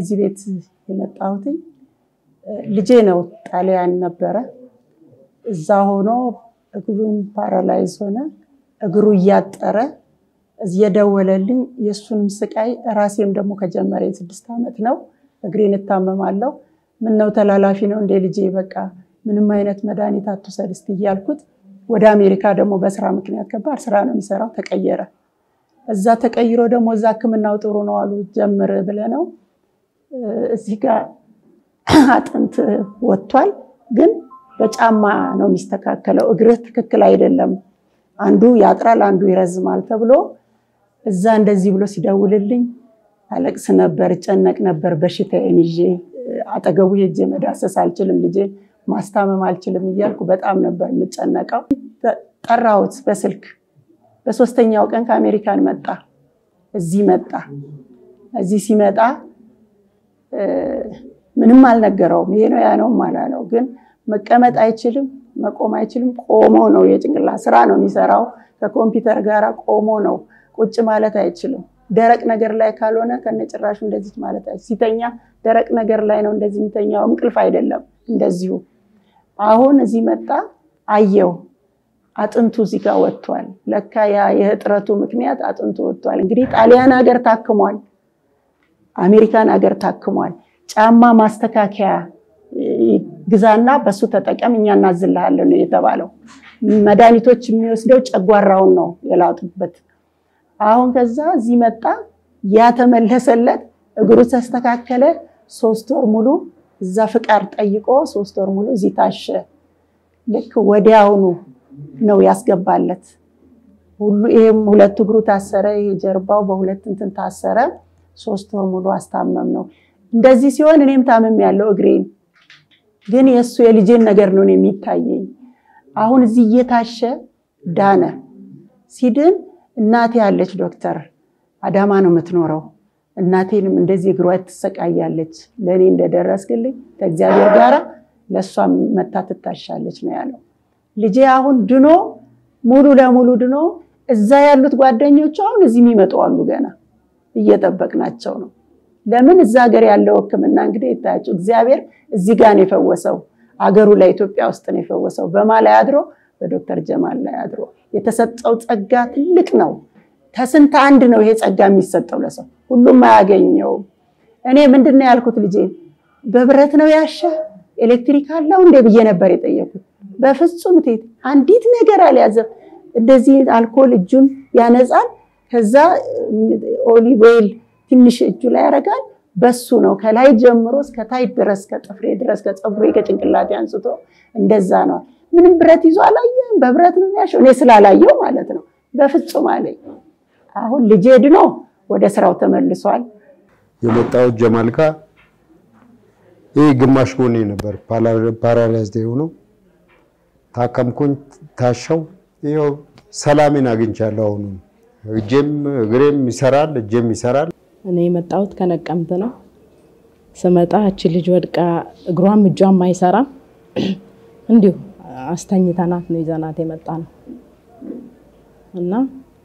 እዚህ ቤት የመጣሁትኝ ልጄ ነው ጣሊያን ነበረ። እዛ ሆኖ እግሩን ፓራላይዝ ሆነ። እግሩ እያጠረ እየደወለልኝ የእሱንም ስቃይ ራሴም ደግሞ ከጀመረ ስድስት ዓመት ነው። እግሬን እታመማለሁ። ምነው ተላላፊ ነው እንደ ልጄ በቃ ምንም አይነት መድኃኒት አትውሰድ እስቲ እያልኩት ወደ አሜሪካ ደግሞ በስራ ምክንያት ከባድ ስራ ነው የሚሰራው ተቀየረ። እዛ ተቀይሮ ደግሞ እዛ ሕክምናው ጥሩ ነው አሉ ጀምር ብለ ነው እዚህ ጋር አጥንት ወጥቷል፣ ግን በጫማ ነው የሚስተካከለው። እግርህ ትክክል አይደለም፣ አንዱ ያጥራል፣ አንዱ ይረዝማል ተብሎ እዛ እንደዚህ ብሎ ሲደውልልኝ አለቅስ ነበር፣ እጨነቅ ነበር። በሽታዬን ይዤ አጠገቡ ሄጄ መዳሰስ አልችልም፣ ልጄን ማስታመም አልችልም እያልኩ በጣም ነበር የምጨነቀው። ጠራሁት በስልክ በሶስተኛው ቀን ከአሜሪካን መጣ፣ እዚህ መጣ። እዚህ ሲመጣ ምንም አልነገረውም። ይሄ ነው ያ ነውም አላለው። ግን መቀመጥ አይችልም፣ መቆም አይችልም። ቆሞ ነው የጭንቅላት ስራ ነው የሚሰራው ከኮምፒውተር ጋር ቆሞ ነው። ቁጭ ማለት አይችልም። ደረቅ ነገር ላይ ካልሆነ ከነጭራሹ እንደዚህ ማለት አይችልም። ሲተኛ ደረቅ ነገር ላይ ነው እንደዚህ የሚተኛው፣ እንቅልፍ አይደለም እንደዚሁ። አሁን እዚህ መጣ አየው አጥንቱ እዚህ ጋር ወጥቷል። ለካ ያ የእጥረቱ ምክንያት አጥንቱ ወጥቷል። እንግዲህ ጣሊያን ሀገር ታክሟል፣ አሜሪካን ሀገር ታክሟል። ጫማ ማስተካከያ ግዛና በሱ ተጠቀም እኛ እናዝልሃለን ነው የተባለው። መድኃኒቶች የሚወስደው ጨጓራውን ነው የላጡበት። አሁን ከዛ እዚህ መጣ፣ ያ ተመለሰለት፣ እግሩ ተስተካከለ። ሶስት ወር ሙሉ እዛ ፍቃድ ጠይቆ ሶስት ወር ሙሉ እዚህ ታሸ። ልክ ወዲያውኑ ነው ያስገባለት። ሁሉ ይሄም ሁለት እግሩ ታሰረ፣ ይሄ ጀርባው በሁለት እንትን ታሰረ። ሶስት ወር ሙሉ አስታመም ነው። እንደዚህ ሲሆን እኔም ታምም ያለው እግሬን ግን የእሱ የልጄን ነገር ነው የሚታየኝ። አሁን እዚህ እየታሸ ዳነ። ሲድን እናቴ ያለች ዶክተር አዳማ ነው የምትኖረው። እናቴንም እንደዚህ እግሯ ትሰቃያለች። ለእኔ እንደደረስክልኝ ከእግዚአብሔር ጋር ለእሷም መታ ትታሻለች ነው ያለው። ልጄ አሁን ድኖ ሙሉ ለሙሉ ድኖ እዛ ያሉት ጓደኞቹ አሁን እዚህ የሚመጡ አሉ። ገና እየጠበቅናቸው ነው። ለምን እዛ ሀገር ያለው ሕክምና እንግዲህ ይታያቸው እግዚአብሔር እዚህ ጋር ነው የፈወሰው። አገሩ ላይ ኢትዮጵያ ውስጥ ነው የፈወሰው። በማ ላይ አድሮ በዶክተር ጀማል ላይ አድሮ የተሰጠው ጸጋ ትልቅ ነው። ከስንት አንድ ነው ይሄ ጸጋ የሚሰጠው ለሰው ሁሉም አያገኘውም። እኔ ምንድን ነው ያልኩት ልጄ በብረት ነው ያሸ ኤሌክትሪክ አለው እንዴ ብዬ ነበር የጠየኩት። በፍጹም ቴት አንዲት ነገር አልያዘም። እንደዚህ አልኮል እጁን ያነጻል። ከዛ ኦሊቭ ኦይል ትንሽ እጁ ላይ ያደርጋል። በሱ ነው ከላይ ጀምሮ እስከ ታች ድረስ ከጥፍሬ ድረስ ከፀጉሬ ከጭንቅላቴ አንስቶ እንደዛ ነው። ምንም ብረት ይዞ አላየም። በብረት ነው የሚያሸው። እኔ ስላላየው ማለት ነው። በፍጹም አለኝ። አሁን ልጄ ድኖ ወደ ስራው ተመልሷል። የመጣሁት ጀማል ጋ ይህ ግማሽ ጎኔ ነበር ፓራላይዝድ የሆነው ታከምኩኝ፣ ታሸው። ይኸው ሰላሜን አግኝቻለሁ። አሁኑ እጄም እግሬም ይሰራል፣ እጄም ይሰራል። እኔ የመጣሁት ከነቀምት ነው። ስመጣ እቺ ልጅ ወድቃ እግሯም እጇም አይሰራም። እንዲሁ አስተኝተናት ነው ይዘናት የመጣ ነው እና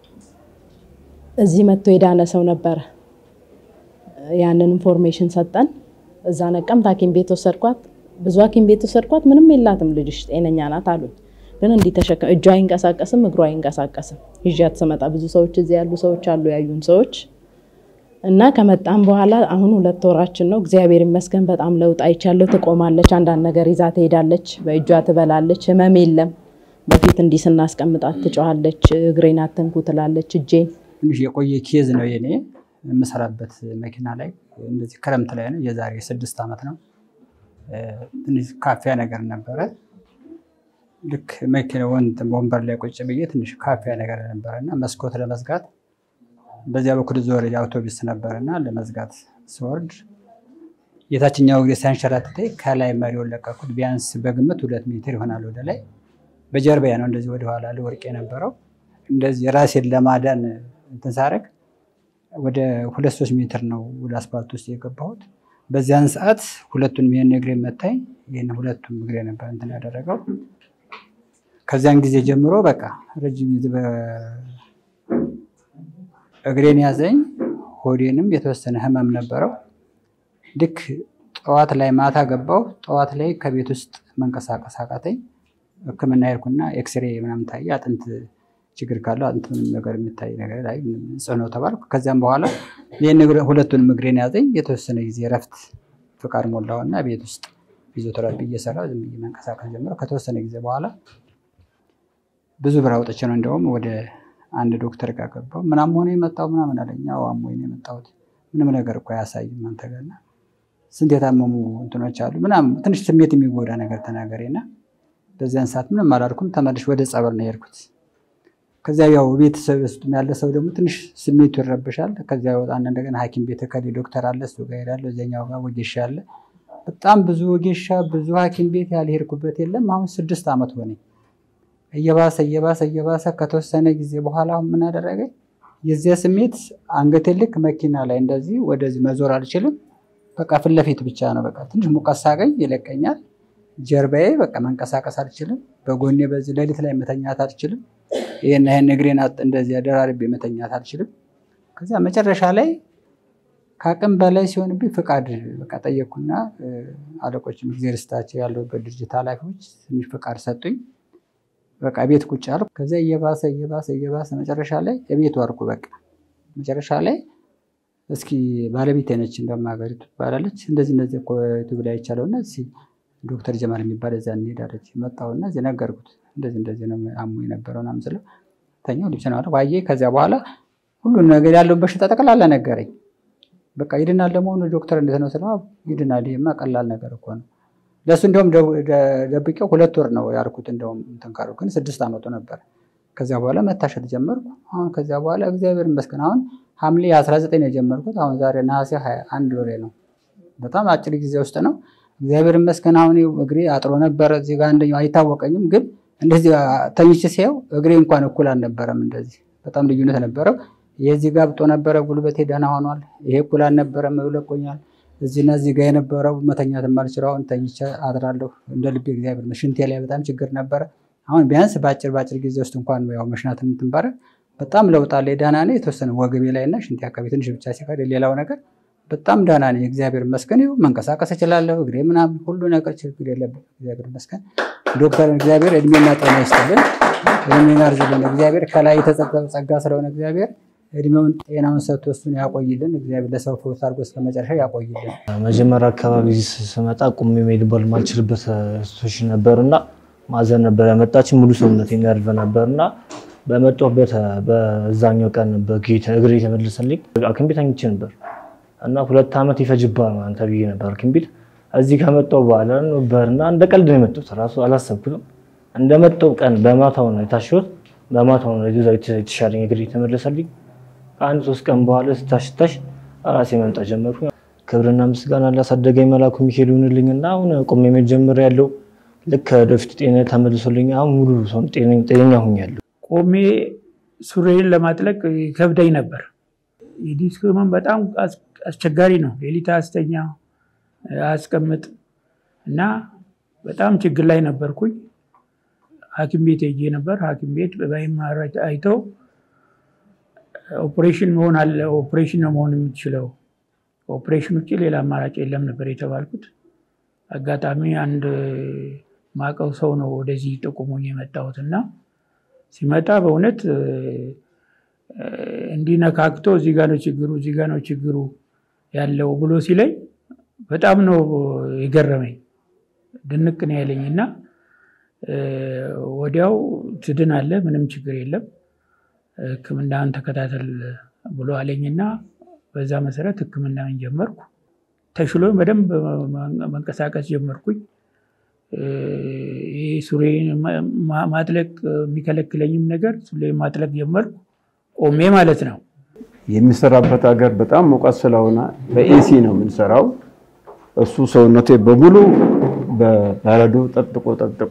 እዚህ መጥቶ የዳነ ሰው ነበረ። ያንን ኢንፎርሜሽን ሰጠን። እዛ ነቀምት ሐኪም ቤት ወሰድኳት። ብዙ ሐኪም ቤት ወሰድኳት። ምንም የላትም ልጅሽ ጤነኛ ናት አሉኝ። ግን እንዲህ ተሸከም እጇ አይንቀሳቀስም፣ እግሯ አይንቀሳቀስም። ይዣት ስመጣ ብዙ ሰዎች እዚህ ያሉ ሰዎች አሉ ያዩን ሰዎች እና ከመጣም በኋላ አሁን ሁለት ወራችን ነው። እግዚአብሔር ይመስገን በጣም ለውጥ አይቻለሁ። ትቆማለች፣ አንዳንድ ነገር ይዛ ትሄዳለች፣ በእጇ ትበላለች፣ ህመም የለም። በፊት እንዲህ ስናስቀምጣት ትጮኻለች፣ እግሬን አትንኩ ትላለች፣ እጄን ትንሽ የቆየ ኬዝ ነው የኔ የምሰራበት መኪና ላይ እንደዚህ ክረምት ላይ ነው። የዛሬ ስድስት ዓመት ነው። ትንሽ ካፊያ ነገር ነበረ። ልክ መኪና ወንበር ላይ ቁጭ ብዬ ትንሽ ካፊያ ነገር ነበረ እና መስኮት ለመዝጋት በዚያ በኩል ዞር አውቶቡስ ነበር እና ለመዝጋት ስወርድ የታችኛው እግሬ ሲያንሸራትተኝ ከላይ መሪውን ለቀኩት። ቢያንስ በግምት ሁለት ሜትር ይሆናል ወደ ላይ። በጀርባዬ ነው እንደዚህ ወደኋላ ልወርቅ የነበረው። እንደዚህ ራሴን ለማዳን እንትን ሳደርግ ወደ ሁለት ሶስት ሜትር ነው ወደ አስፓልት ውስጥ የገባሁት። በዚያን ሰዓት ሁለቱንም ይህን እግሬ መታኝ። ይህን ሁለቱም እግሬ ነበር እንትን ያደረገው። ከዚያን ጊዜ ጀምሮ በቃ ረጅም ጊዜ እግሬን ያዘኝ። ሆዴንም የተወሰነ ህመም ነበረው። ልክ ጠዋት ላይ ማታ ገባው። ጠዋት ላይ ከቤት ውስጥ መንቀሳቀስ አቃተኝ። ሕክምና ሄድኩና ኤክስሬ ምናምን ታየ። አጥንት ችግር ካለው አጥንት ምንም ነገር የሚታይ ነገር ላይ ጽዕኖ ተባልኩ። ከዚያም በኋላ ይህን ሁለቱንም እግሬን ያዘኝ። የተወሰነ ጊዜ እረፍት ፍቃድ ሞላውና ቤት ውስጥ ፊዚዮቴራፒ እየሰራ ዝም ብዬ መንቀሳቀስ ጀመረ። ከተወሰነ ጊዜ በኋላ ብዙ ብር አውጥቼ ነው እንደውም ወደ አንድ ዶክተር ጋር ገባሁ። ምናም ሆነ የመጣው ምናምን አለኝ። አዎ አሞኝ ነው የመጣሁት። ምንም ነገር እኮ አያሳይም አንተ ጋር እና ስንት የታመሙ እንትኖች አሉ ምናምን ትንሽ ስሜት የሚጎዳ ነገር ተናገሬና በዚያን ሰዓት ምንም አላልኩም። ተመልሼ ወደ ጸበል ነው የሄድኩት። ከዚያ ያው ቤተሰብ ውስጥ ያለ ሰው ደግሞ ትንሽ ስሜቱ ይረብሻል። ከዚያ ወጣና እንደገና ሐኪም ቤት ከሌ ዶክተር አለ እሱ ጋር ሄዳለሁ። እዚያኛው ጋር ወጌሻ አለ። በጣም ብዙ ወጌሻ ብዙ ሐኪም ቤት ያልሄድኩበት የለም። አሁን ስድስት ዓመት ሆነኝ። እየባሰ እየባሰ እየባሰ ከተወሰነ ጊዜ በኋላ አሁን ምን አደረገኝ? የዚያ ስሜት አንገቴ ልክ መኪና ላይ እንደዚህ ወደዚህ መዞር አልችልም። በቃ ፊት ለፊት ብቻ ነው። በቃ ትንሽ ሙቀት ሳገኝ ይለቀኛል። ጀርባዬ በቃ መንቀሳቀስ አልችልም። በጎኔ በዚህ ሌሊት ላይ መተኛት አልችልም። ይህን ይህን እግሬን እንደዚህ ደራርቤ መተኛት አልችልም። ከዚያ መጨረሻ ላይ ከአቅም በላይ ሲሆንብኝ ፍቃድ በቃ ጠየቅኩና አለቆችም ጊዜ ርስታቸው ያለበት ድርጅት ኃላፊዎች ትንሽ ፍቃድ ሰጡኝ። በቃ ቤት ቁጭ አልኩ። ከዚያ እየባሰ እየባሰ እየባሰ መጨረሻ ላይ እቤት ዋርኩ። በቃ መጨረሻ ላይ እስኪ ባለቤቴ ነች እንደውም ሀገሪቱ ትባላለች። እንደዚህ እንደዚህ እኮ ዩቱብ ላይ አይቻለሁና እስኪ ዶክተር ጀማል የሚባል እዛ እንሄዳለች። መጣሁና እዚህ ነገርኩት። እንደዚህ እንደዚህ ነው አሞ የነበረው ምናምን ስለው ተኛው ልብስ ነው ዋየ። ከዚያ በኋላ ሁሉን ነገር ያለውን በሽታ ጠቅላላ ነገረኝ። በቃ ይድናል ለመሆኑ ዶክተር እንዴት ነው ስለው ይድናል፣ ይሄማ ቀላል ነገር እኮ ነው። ለእሱ እንደውም ደብቄው ሁለት ወር ነው ያልኩት። እንደውም እንትን ካልኩ ግን ስድስት ዓመቱ ነበር። ከዚያ በኋላ መታሸት ጀመርኩ። አሁን ከዚያ በኋላ እግዚአብሔር ይመስገን አሁን ሐምሌ 19 ነው የጀመርኩት። አሁን ዛሬ ነሐሴ አንድ ወሬ ነው። በጣም አጭር ጊዜ ውስጥ ነው። እግዚአብሔር ይመስገን አሁን እግሬ አጥሮ ነበረ። እዚህ ጋር አንደኛው አይታወቀኝም፣ ግን እንደዚህ ተኝቼ ሲያየው እግሬ እንኳን እኩል አልነበረም። እንደዚህ በጣም ልዩነት ነበረው። የዚህ ጋር ብጦ ነበረ፣ ጉልበቴ ደህና ሆኗል። ይሄ እኩል አልነበረም፣ ብለቆኛል። እዚህና እዚህ ጋር የነበረው መተኛት የማልችለው አሁን ተኝቼ አድራለሁ እንደ ልቤ። እግዚአብሔር ሽንቴ ላይ በጣም ችግር ነበረ። አሁን ቢያንስ በአጭር በአጭር ጊዜ ውስጥ እንኳን ያው መሽናት የምትንባረ በጣም ለውጥ አለ። ደህና ነኝ። የተወሰነ ወገቤ ላይ እና ሽንቴ አካባቢ ትንሽ ብቻ ሲቀር ሌላው ነገር በጣም ደህና ነኝ። እግዚአብሔር ይመስገን። ይኸው መንቀሳቀስ እችላለሁ። እግሬ ምናምን ሁሉ ነገር ችግር የለብን። እግዚአብሔር ይመስገን። ዶክተር እግዚአብሔር እድሜና ጤና ይስጥልን፣ እድሜና እርዝልን። እግዚአብሔር ከላይ የተሰጠው ጸጋ ስለሆነ እግዚአብሔር እድሜውን ጤናውን ሰጥቶ እሱን ያቆይልን። እግዚአብሔር ለሰው ፈውስ አድርጎ እስከ መጨረሻ ያቆይልን። መጀመሪያ አካባቢ ስመጣ ቁሜ መሄድ ባልማልችልበት ሲቹዌሽን ነበር እና ማዘን ነበር ያመጣችን ሙሉ ሰውነት የሚያርፈ ነበር እና በመጣሁበት በዛኛው ቀን በጌታ እግሬ የተመለሰልኝ ሐኪም ቤት ተኝቼ ነበር እና ሁለት ዓመት ይፈጅባል አንተ ብዬ ነበር ሐኪም ቤት። እዚህ ከመጣሁ በኋላ ነበርና እንደ ቀልድ ነው የመጣሁት። ራሱ አላሰብኩትም። እንደመጣሁ ቀን በማታው ነው የታሸሁት። በማታው ነው የተሻለኝ እግሬ የተመለሰልኝ። ከአንድ ሶስት ቀን በኋላ ስታሽታሽ ራሴ መምጣት ጀመርኩ። ክብርና ምስጋና ላሳደገኝ መላኩ ሚካኤል ይሁንልኝና አሁን ቆሜ መጀመር ያለው ልክ ወደፊት ጤና ተመልሶልኝ አሁን ሙሉ ሰው ጤነኛ ሁኛለሁ። ቆሜ ሱሬን ለማጥለቅ ከብዳኝ ነበር። የዲስክ ህመም በጣም አስቸጋሪ ነው። ሌሊት አስተኛ አስቀምጥ እና በጣም ችግር ላይ ነበርኩኝ። ሐኪም ቤት ሄጄ ነበር። ሐኪም ቤት በማይማር አይተው ኦፕሬሽን መሆን አለ ኦፕሬሽን ነው መሆን የምትችለው ኦፕሬሽን ውጭ ሌላ አማራጭ የለም ነበር የተባልኩት። አጋጣሚ አንድ ማቀው ሰው ነው ወደዚህ ጠቁሞኝ የመጣሁት እና ሲመጣ በእውነት እንዲነካክቶ እዚህ ጋ ነው ችግሩ፣ እዚህ ጋ ነው ችግሩ ያለው ብሎ ሲለኝ በጣም ነው የገረመኝ። ድንቅ ነው ያለኝ እና ወዲያው ትድናለህ፣ ምንም ችግር የለም ሕክምናን ተከታተል ብሎ አለኝና በዛ መሰረት ሕክምናን ጀመርኩ። ተሽሎ በደንብ መንቀሳቀስ ጀመርኩኝ። ይህ ሱሬ ማጥለቅ የሚከለክለኝም ነገር ሱሬ ማጥለቅ ጀመርኩ፣ ቆሜ ማለት ነው። የሚሰራበት ሀገር በጣም ሙቀት ስለሆነ በኤሲ ነው የምንሰራው። እሱ ሰውነቴ በሙሉ በበረዶ ጠጥቆ ጠጥቆ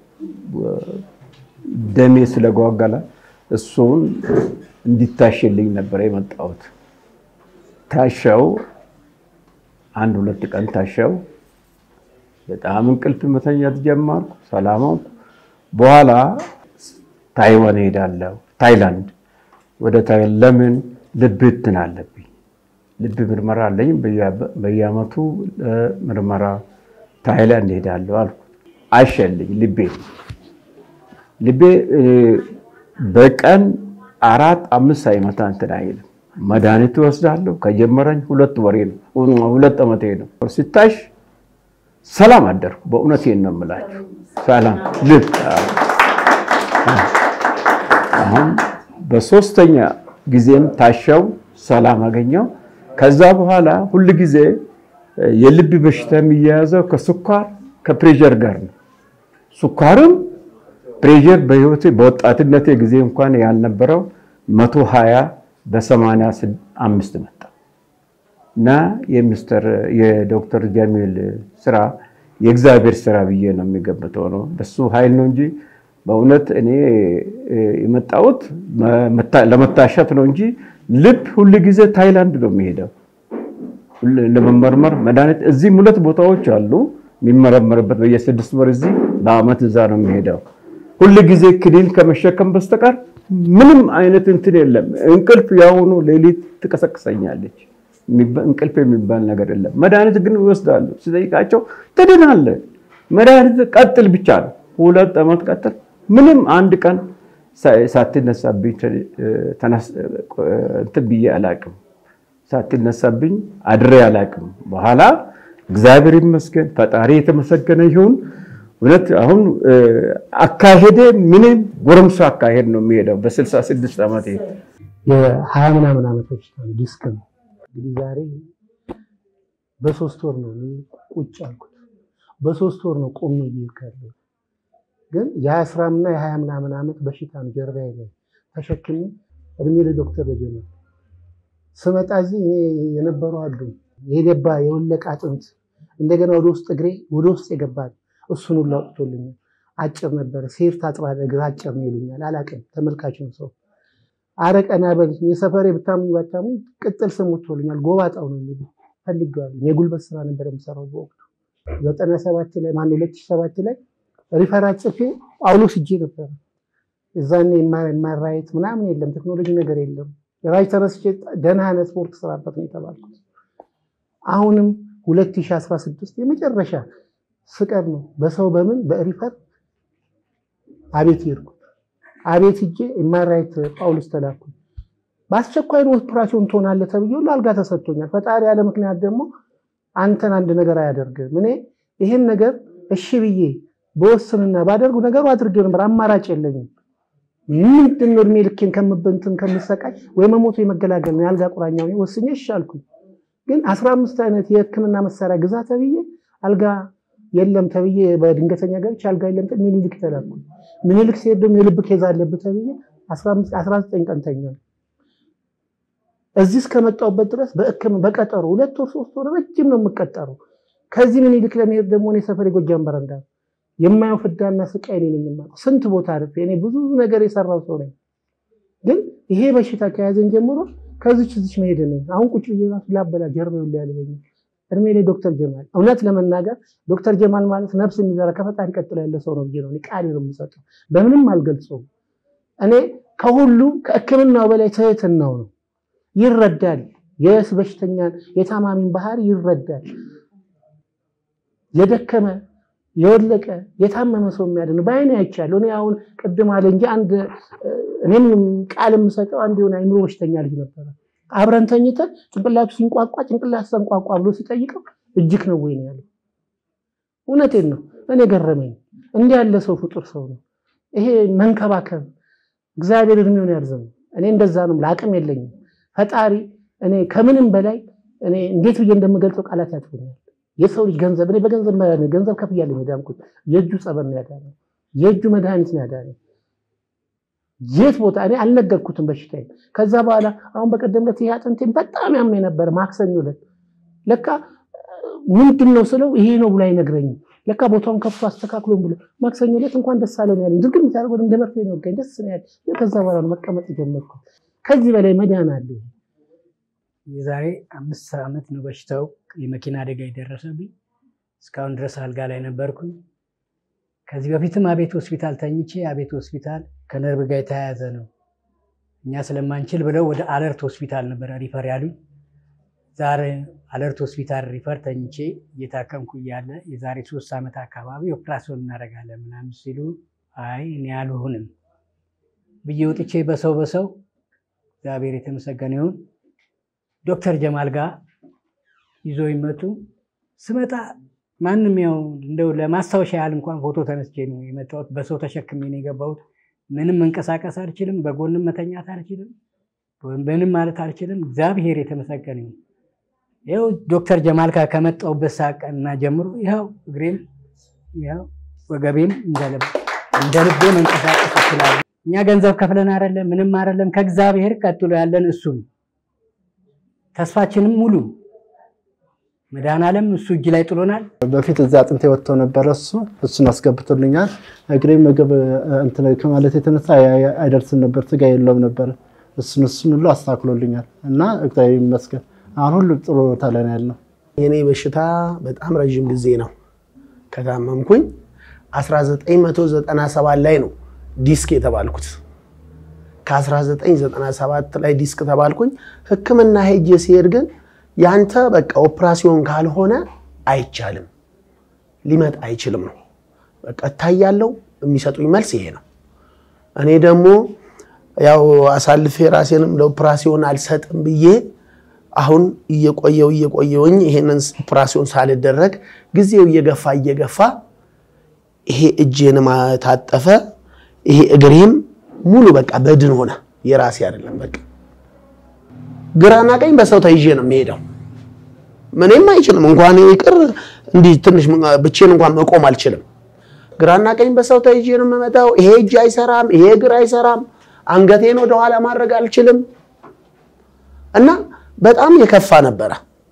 ደሜ ስለጓገለ እሱን እንዲታሽልኝ ነበር የመጣሁት። ታሸው፣ አንድ ሁለት ቀን ታሸው። በጣም እንቅልፍ መተኛት ጀመርኩ። ሰላማው በኋላ ታይዋን ሄዳለሁ፣ ታይላንድ ወደ ታይላንድ ለምን ልብ እንትን አለብኝ ልብ ምርመራ አለኝ፣ በየአመቱ ምርመራ ታይላንድ እሄዳለሁ አልኩ። አሸልኝ ልቤ ልቤ በቀን አራት አምስት ሳይመታ እንትን አይልም። መድኃኒት ወስዳለሁ። ከጀመረኝ ሁለት ወሬ ነው፣ ሁለት ዓመቴ ነው። ሲታሽ ሰላም አደርኩ። በእውነቴን ነው የምላችሁ። ሰላም ልብ አሁን በሶስተኛ ጊዜም ታሻው ሰላም አገኘው። ከዛ በኋላ ሁል ጊዜ የልብ በሽታ የሚያያዘው ከስኳር ከፕሬዠር ጋር ነው። ስኳርም ፕሬዠር በህይወቴ በወጣትነቴ ጊዜ እንኳን ያልነበረው መቶ ሀያ በሰማንያ አምስት መጣ እና የሚስተር የዶክተር ጀሚል ስራ የእግዚአብሔር ስራ ብዬ ነው የሚገምተው ነው። በሱ ኃይል ነው እንጂ በእውነት እኔ የመጣሁት ለመታሸት ነው እንጂ ልብ ሁል ጊዜ ታይላንድ ነው የሚሄደው ለመመርመር መድኃኒት። እዚህም ሁለት ቦታዎች አሉ የሚመረመርበት በየስድስት ወር እዚህ በአመት እዛ ነው የሚሄደው። ሁል ጊዜ ክኒን ከመሸከም በስተቀር ምንም አይነት እንትን የለም። እንቅልፍ ያሁኑ ሌሊት ትቀሰቅሰኛለች። እንቅልፍ የሚባል ነገር የለም። መድኃኒት ግን ይወስዳሉ። ሲጠይቃቸው ትድናለህ፣ መድኃኒት ቀጥል ብቻ ነው። ሁለት ዓመት ቀጥል። ምንም አንድ ቀን ሳትነሳብኝ እንትን ብዬ አላቅም። ሳትነሳብኝ አድሬ አላቅም። በኋላ እግዚአብሔር ይመስገን ፈጣሪ የተመሰገነ ይሁን። እውነት አሁን አካሄደ ምንም ጎረምሳ አካሄድ ነው የሚሄደው። በስልሳ ስድስት ዓመት የሀያ ምናምን ዓመቶች ዲስክ ነው እንግዲህ ዛሬ በሶስት ወር ነው ቁጭ አልኩት። በሶስት ወር ነው ቆሜ እየሄድኩ ያለሁት። ግን የአስራምና የሀያ ምናምን ዓመት በሽታም ጀርባዬ ላይ ተሸክሜ እድሜ ለዶክተር በጀመ ስመጣ እዚህ እኔ የነበሩ አሉ የገባ የወለቀ አጥንት እንደገና ወደ ውስጥ እግሬ ወደ ውስጥ የገባል እሱን ሁሉ አውጥቶልኛል። አጭር ነበረ ሴር ታጥራለህ እግር አጭር ነው ይሉኛል። አላቅም ተመልካች ነው ሰው አረ ቀና በል የሰፈሬ ብታምኝ ባታምኝ ቅጥል ስም ወጥቶልኛል። ጎባጣው ነው የሚሉ ፈልጌዋለሁ። የጉልበት ስራ ነበር የምሰራው በወቅቱ ዘጠና ሰባት ላይ ማነው ሁለት ሺህ ሰባት ላይ ሪፈራት ጽፌ ጳውሎስ እጄ ነበረ። እዛኔ የማራየት ምናምን የለም ቴክኖሎጂ ነገር የለም። ራይ ተነስቼ ደህና አይነት ስፖርት ስራበት ነው የተባልኩት። አሁንም 2016 የመጨረሻ ስቀር ነው በሰው በምን በሪፈር አቤት ሄድኩ። አቤት ሂጄ የማራየት ጳውሎስ ተላኩ። በአስቸኳይ ነው ኦፕራሲዮን ትሆናለህ ተብዬ ሁሉ አልጋ ተሰጥቶኛል። ፈጣሪ ያለ ምክንያት ደግሞ አንተን አንድ ነገር አያደርግም። እኔ ይህን ነገር እሺ ብዬ በወስንና ባደርጉ ነገሩ አድርጌ ነበር። አማራጭ የለኝም። ምንድን ነው እድሜ ልኬን ከምበንትን ከምሰቃይ ወይ መሞቱ የመገላገል ነው የአልጋ ቁራኛ ወስኜ እሺ አልኩኝ። ግን አስራ አምስት አይነት የሕክምና መሳሪያ ግዛ ተብዬ አልጋ የለም ተብዬ በድንገተኛ ገብቼ አልጋ የለም ሚኒሊክ ተላኩ። ሚኒሊክ ሲሄድ ደግሞ የልብ ኬዝ አለብህ ተብዬ 19 ቀን ተኛል። እዚህ እስከመጣሁበት ድረስ በሕክምና በቀጠሮ ሁለት ወር ሶስት ወር ረጅም ነው የምቀጠረው። ከዚህ ሚኒሊክ ለመሄድ ደግሞ እኔ ሰፈር የጎጃም በረንዳ የማየው ፍዳና ስቃይ እኔ ነኝ የማውቀው። ስንት ቦታ አርፌ እኔ ብዙ ነገር የሰራው ሰው ነኝ። ግን ይሄ በሽታ ከያዘን ጀምሮ ከዚች እዚች መሄድ ነኝ። አሁን ቁጭ ብዬ ራሱ ላበላ ጀርባ ሁላ ያልበኛል። እድሜ ላይ ዶክተር ጀማል እውነት ለመናገር ዶክተር ጀማል ማለት ነፍስ የሚዘራ ከፈጣሪ ቀጥሎ ያለ ሰው ነው ብዬ ነው ቃሌ ነው የምሰጠው። በምንም አልገልጸውም። እኔ ከሁሉ ከሕክምናው በላይ ትህትናው ነው። ይረዳል። የስ በሽተኛን የታማሚን ባህሪ ይረዳል። የደከመ የወለቀ የታመመ ሰው የሚያድን በአይኔ አይቻለሁ። እኔ አሁን ቅድም አለ እንጂ አንድ እኔም ቃል የምሰጠው አንድ የሆነ አይምሮ በሽተኛ ልጅ ነበረ አብረን ተኝተን ጭንቅላቱ ሲንቋቋ ጭንቅላት ተንቋቋ ብሎ ሲጠይቀው እጅግ ነው ወይ ነው ያለው። እውነቴን ነው። እኔ ገረመኝ። እንዲህ ያለ ሰው ፍጡር ሰው ነው። ይሄ መንከባከብ እግዚአብሔር እድሜውን ያርዘም። እኔ እንደዛ ነው። ለአቅም የለኝም። ፈጣሪ እኔ ከምንም በላይ እኔ እንዴት ብዬ እንደምገልጸው ቃላት ያጥፉኛል። የሰው ልጅ ገንዘብ እኔ በገንዘብ ገንዘብ ከፍያለሁ የዳንኩት የእጁ ጸበል ነው ያዳነው። የእጁ መድኃኒት ነው ያዳነው። የት ቦታ እኔ አልነገርኩትም በሽታዬ። ከዛ በኋላ አሁን በቀደም ዕለት ይሄ አጥንቴን በጣም ያመኝ ነበር። ማክሰኞ ዕለት ለካ ምንድን ነው ስለው ይሄ ነው ብሎ አይነግረኝም። ለካ ቦታውን ከፍቶ አስተካክሎም ብሎ ማክሰኞ ዕለት እንኳን ደስ አለን ያለኝ ድርግም የሚታደርገው እንደ መርፌ ነው ወጋኝ። ደስ ነው ያለኝ። ከዛ በኋላ ነው መቀመጥ የጀመርኩት። ከዚህ በላይ መዳን አለ? የዛሬ አምስት ዓመት ነው በሽታው የመኪና አደጋ የደረሰብኝ። እስካሁን ድረስ አልጋ ላይ ነበርኩኝ። ከዚህ በፊትም አቤት ሆስፒታል ተኝቼ አቤት ሆስፒታል ከነርቭ ጋር የተያያዘ ነው እኛ ስለማንችል ብለው ወደ አለርት ሆስፒታል ነበረ ሪፈር ያሉኝ። ዛሬ አለርት ሆስፒታል ሪፈር ተኝቼ እየታከምኩ እያለ የዛሬ ሶስት ዓመት አካባቢ ኦፕራሲዮን እናደርጋለን ምናምን ሲሉ አይ እኔ አልሆንም ብዬ ወጥቼ በሰው በሰው እግዚአብሔር የተመሰገነ ይሁን ዶክተር ጀማል ጋር ይዞ ይመጡ ስመጣ ማንም ያው እንደው ለማስታወሻ ያህል እንኳን ፎቶ ተነስቼ ነው የመጣሁት። በሰው ተሸክሜ ነው የገባሁት። ምንም መንቀሳቀስ አልችልም፣ በጎንም መተኛት አልችልም፣ ምንም ማለት አልችልም። እግዚአብሔር የተመሰገነ ይሁን። ይኸው ዶክተር ጀማል ጋር ከመጣሁበት ሰዓት ቀንና ጀምሮ ይኸው እግሬም ይኸው ወገቤም እንደ ልቤ መንቀሳቀስ ይችላል። እኛ ገንዘብ ከፍለን አይደለም፣ ምንም አይደለም። ከእግዚአብሔር ቀጥሎ ያለን እሱ ነው። ተስፋችንም ሙሉ መድኃኔዓለም እሱ እጅ ላይ ጥሎናል። በፊት እዛ አጥንቴ ወጥቶ ነበረ። እሱ እሱን አስገብቶልኛል። እግሬ ምግብ እንትን ከማለት የተነሳ አይደርስም ነበር፣ ስጋ የለውም ነበር። እሱን እሱን ሁሉ አስተካክሎልኛል እና እግዚአብሔር ይመስገን አሁን ሁሉ ጥሩ ቦታ ላይ ነው ያለው። የኔ በሽታ በጣም ረዥም ጊዜ ነው ከታመምኩኝ 1997 ላይ ነው ዲስክ የተባልኩት። ከ1997 ላይ ዲስክ ተባልኩኝ። ሕክምና ሄጄ ሲሄድ ግን ያንተ በቃ ኦፕራሲዮን ካልሆነ አይቻልም፣ ሊመጣ አይችልም ነው በቃ እታያለው። የሚሰጡኝ መልስ ይሄ ነው። እኔ ደግሞ ያው አሳልፌ ራሴንም ለኦፕራሲዮን አልሰጥም ብዬ አሁን እየቆየው እየቆየውኝ ይሄንን ኦፕራሲዮን ሳልደረግ ጊዜው እየገፋ እየገፋ ይሄ እጄንም ታጠፈ፣ ይሄ እግሬም ሙሉ በቃ በድን ሆነ። የራሴ አይደለም በቃ ግራና ቀኝ በሰው ተይዤ ነው የሚሄደው። ምንም አይችልም እንኳን ይቅር እንዲህ ትንሽ ብቼን እንኳን መቆም አልችልም። ግራና ቀኝ በሰው ተይዤ ነው የምመጣው። ይሄ እጅ አይሰራም፣ ይሄ እግር አይሰራም። አንገቴን ወደኋላ ማድረግ አልችልም እና በጣም የከፋ ነበረ።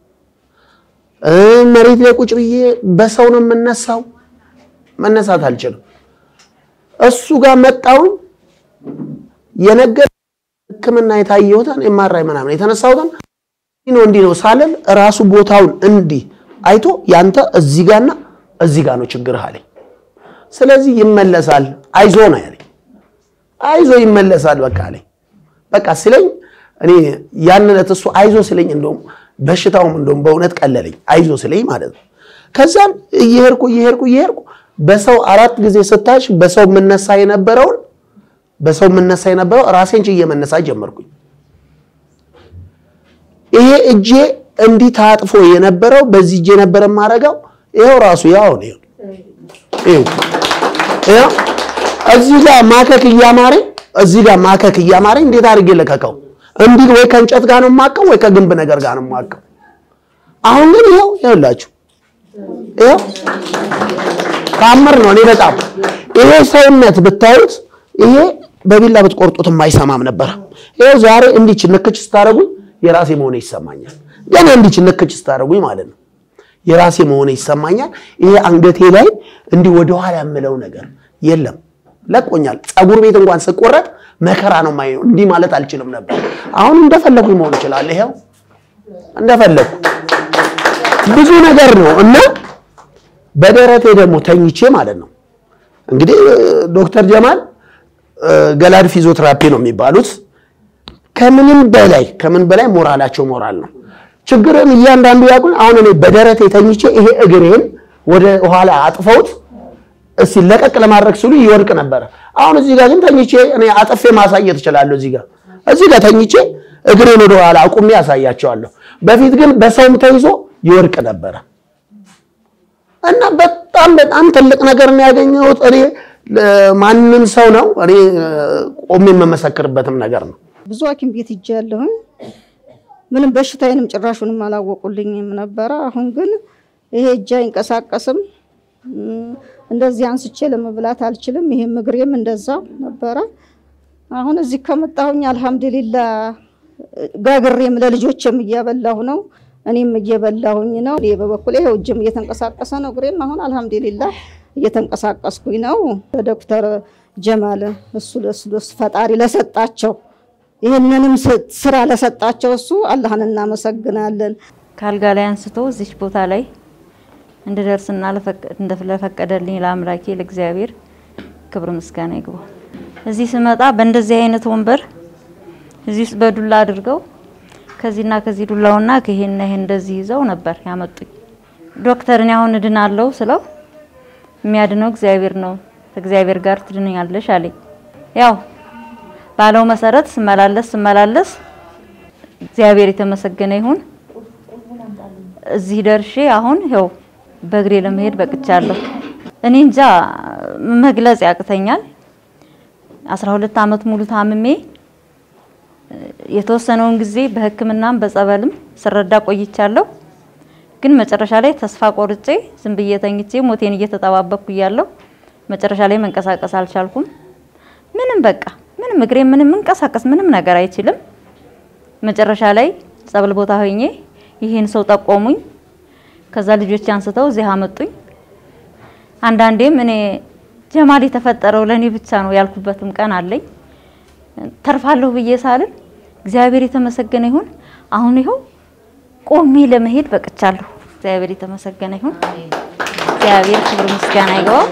መሬት ላይ ቁጭ ብዬ በሰው ነው የምነሳው፣ መነሳት አልችልም። እሱ ጋር መጣውን የነገር ሕክምና የታየሁትን ኤምአርአይ ምናምን የተነሳሁትን እንዲህ ነው እንዲህ ነው ሳልል ራሱ ቦታውን እንዲህ አይቶ ያንተ እዚህ ጋርና እዚህ ጋር ነው ችግርህ አለኝ። ስለዚህ ይመለሳል፣ አይዞ ነው ያለኝ። አይዞ ይመለሳል በቃ አለኝ። በቃ ሲለኝ እኔ ያን ዕለት እሱ አይዞ ሲለኝ እንደውም በሽታውም እንደውም በእውነት ቀለለኝ፣ አይዞ ሲለኝ ማለት ነው። ከዛም እየሄድኩ እየሄድኩ እየሄድኩ በሰው አራት ጊዜ ስታሽ በሰው የምነሳ የነበረውን በሰው የምነሳ የነበረው ራሴን ችዬ መነሳት ጀመርኩኝ። ይሄ እጄ እንዲህ ታጥፎ የነበረው በዚህ እጄ ነበረ የማደርገው። ይኸው ራሱ ያው ነው። ይኸው ይኸው እዚህ ጋር ማከክ እያማረኝ እዚህ ጋር ማከክ እያማረኝ እንዴት አድርጌ ለቀቀው? እንዲህ ወይ ከእንጨት ጋር ነው የማቀው ወይ ከግንብ ነገር ጋር ነው የማቀው። አሁን ግን ይኸው ይኸውላችሁ ይኸው ታምር ነው። እኔ በጣም ይሄ ሰውነት ብታዩት ይሄ በቢላ ብትቆርጡት የማይሰማም ነበር። ይኸው ዛሬ እንዲች ንክች ስታደርጉኝ የራሴ መሆኔ ይሰማኛል። ገና እንዲች ንክች ስታደርጉኝ ማለት ነው የራሴ መሆኔ ይሰማኛል። ይሄ አንገቴ ላይ እንዲህ ወደኋላ የምለው ነገር የለም፣ ለቆኛል። ፀጉር ቤት እንኳን ስቆረጥ መከራ ነው የማየው። እንዲህ ማለት አልችልም ነበር። አሁን እንደፈለጉኝ መሆን ይችላል። ይኸው እንደፈለጉ ብዙ ነገር ነው እና በደረቴ ደግሞ ተኝቼ ማለት ነው እንግዲህ ዶክተር ጀማል ገላድ ፊዚዮቴራፒ ነው የሚባሉት። ከምንም በላይ ከምን በላይ ሞራላቸው ሞራል ነው። ችግርን እያንዳንዱ ያውቁን። አሁን እኔ በደረቴ ተኝቼ ይሄ እግሬን ወደ ኋላ አጥፈውት እስቲ ለቀቅ ለማድረግ ሲሉ ይወድቅ ነበረ። አሁን እዚህ ጋር ግን ተኝቼ እኔ አጥፌ ማሳየት እችላለሁ። እዚህ ጋር እዚህ ጋር ተኝቼ እግሬን ወደ ኋላ አቁሜ ያሳያቸዋለሁ። በፊት ግን በሰውም ተይዞ ይወድቅ ነበረ እና በጣም በጣም ትልቅ ነገር ነው ያገኘሁት እኔ ማንም ሰው ነው እኔ ቆሜ የምመሰክርበትም ነገር ነው። ብዙ ሐኪም ቤት ሂጃለሁኝ። ምንም በሽታዬንም ጭራሹንም አላወቁልኝም ነበረ። አሁን ግን ይሄ እጅ አይንቀሳቀስም፣ እንደዚህ አንስቼ ለመብላት አልችልም። ይሄም እግሬም እንደዛው ነበረ። አሁን እዚህ ከመጣሁኝ አልሐምዱሊላ ጋግሬም ለልጆችም እያበላሁ ነው፣ እኔም እየበላሁኝ ነው። እኔ በበኩሌ ይኸው እጅም እየተንቀሳቀሰ ነው፣ እግሬም አሁን አልሐምዱሊላ እየተንቀሳቀስኩኝ ነው። ለዶክተር ጀማል እሱ ለሱ ፈጣሪ ለሰጣቸው ይህንንም ስራ ለሰጣቸው እሱ አላህን እናመሰግናለን። ከአልጋ ላይ አንስቶ እዚች ቦታ ላይ እንድደርስና ለፈቀደልኝ ለአምላኬ ለእግዚአብሔር ክብር ምስጋና ይግባው። እዚህ ስመጣ በእንደዚህ አይነት ወንበር እዚህ ውስጥ በዱላ አድርገው ከዚህና ከዚህ ዱላውና ከይሄና ይሄ እንደዚህ ይዘው ነበር ያመጡኝ። ዶክተር እኔ አሁን እድናለሁ ስለው የሚያድነው እግዚአብሔር ነው፣ ከእግዚአብሔር ጋር ትድኛለሽ አለኝ። ያው ባለው መሰረት ስመላለስ ስመላለስ እግዚአብሔር የተመሰገነ ይሁን እዚህ ደርሼ አሁን ይኸው በእግሬ ለመሄድ በቅቻለሁ። እኔ እንጃ መግለጽ ያቅተኛል። 12 ዓመት ሙሉ ታምሜ የተወሰነውን ጊዜ በሕክምናም በጸበልም ስረዳ ቆይቻለሁ። ግን መጨረሻ ላይ ተስፋ ቆርጬ ዝም ብዬ ተኝቼ ሞቴን እየተጠባበቅኩ እያለሁ መጨረሻ ላይ መንቀሳቀስ አልቻልኩም። ምንም በቃ ምንም እግሬ ምንም መንቀሳቀስ ምንም ነገር አይችልም። መጨረሻ ላይ ጸበል ቦታ ሆኜ ይሄን ሰው ጠቆሙኝ። ከዛ ልጆች አንስተው እዚህ አመጡኝ። አንዳንዴም እኔ ጀማል የተፈጠረው ለኔ ብቻ ነው ያልኩበትም ቀን አለኝ። ተርፋለሁ ብዬ ሳልን እግዚአብሔር የተመሰገነ ይሁን አሁን ይኸው ቆሜ ለመሄድ በቅቻለሁ። እግዚአብሔር የተመሰገነ ይሁን። እግዚአብሔር ክብር ምስጋና ይገባው።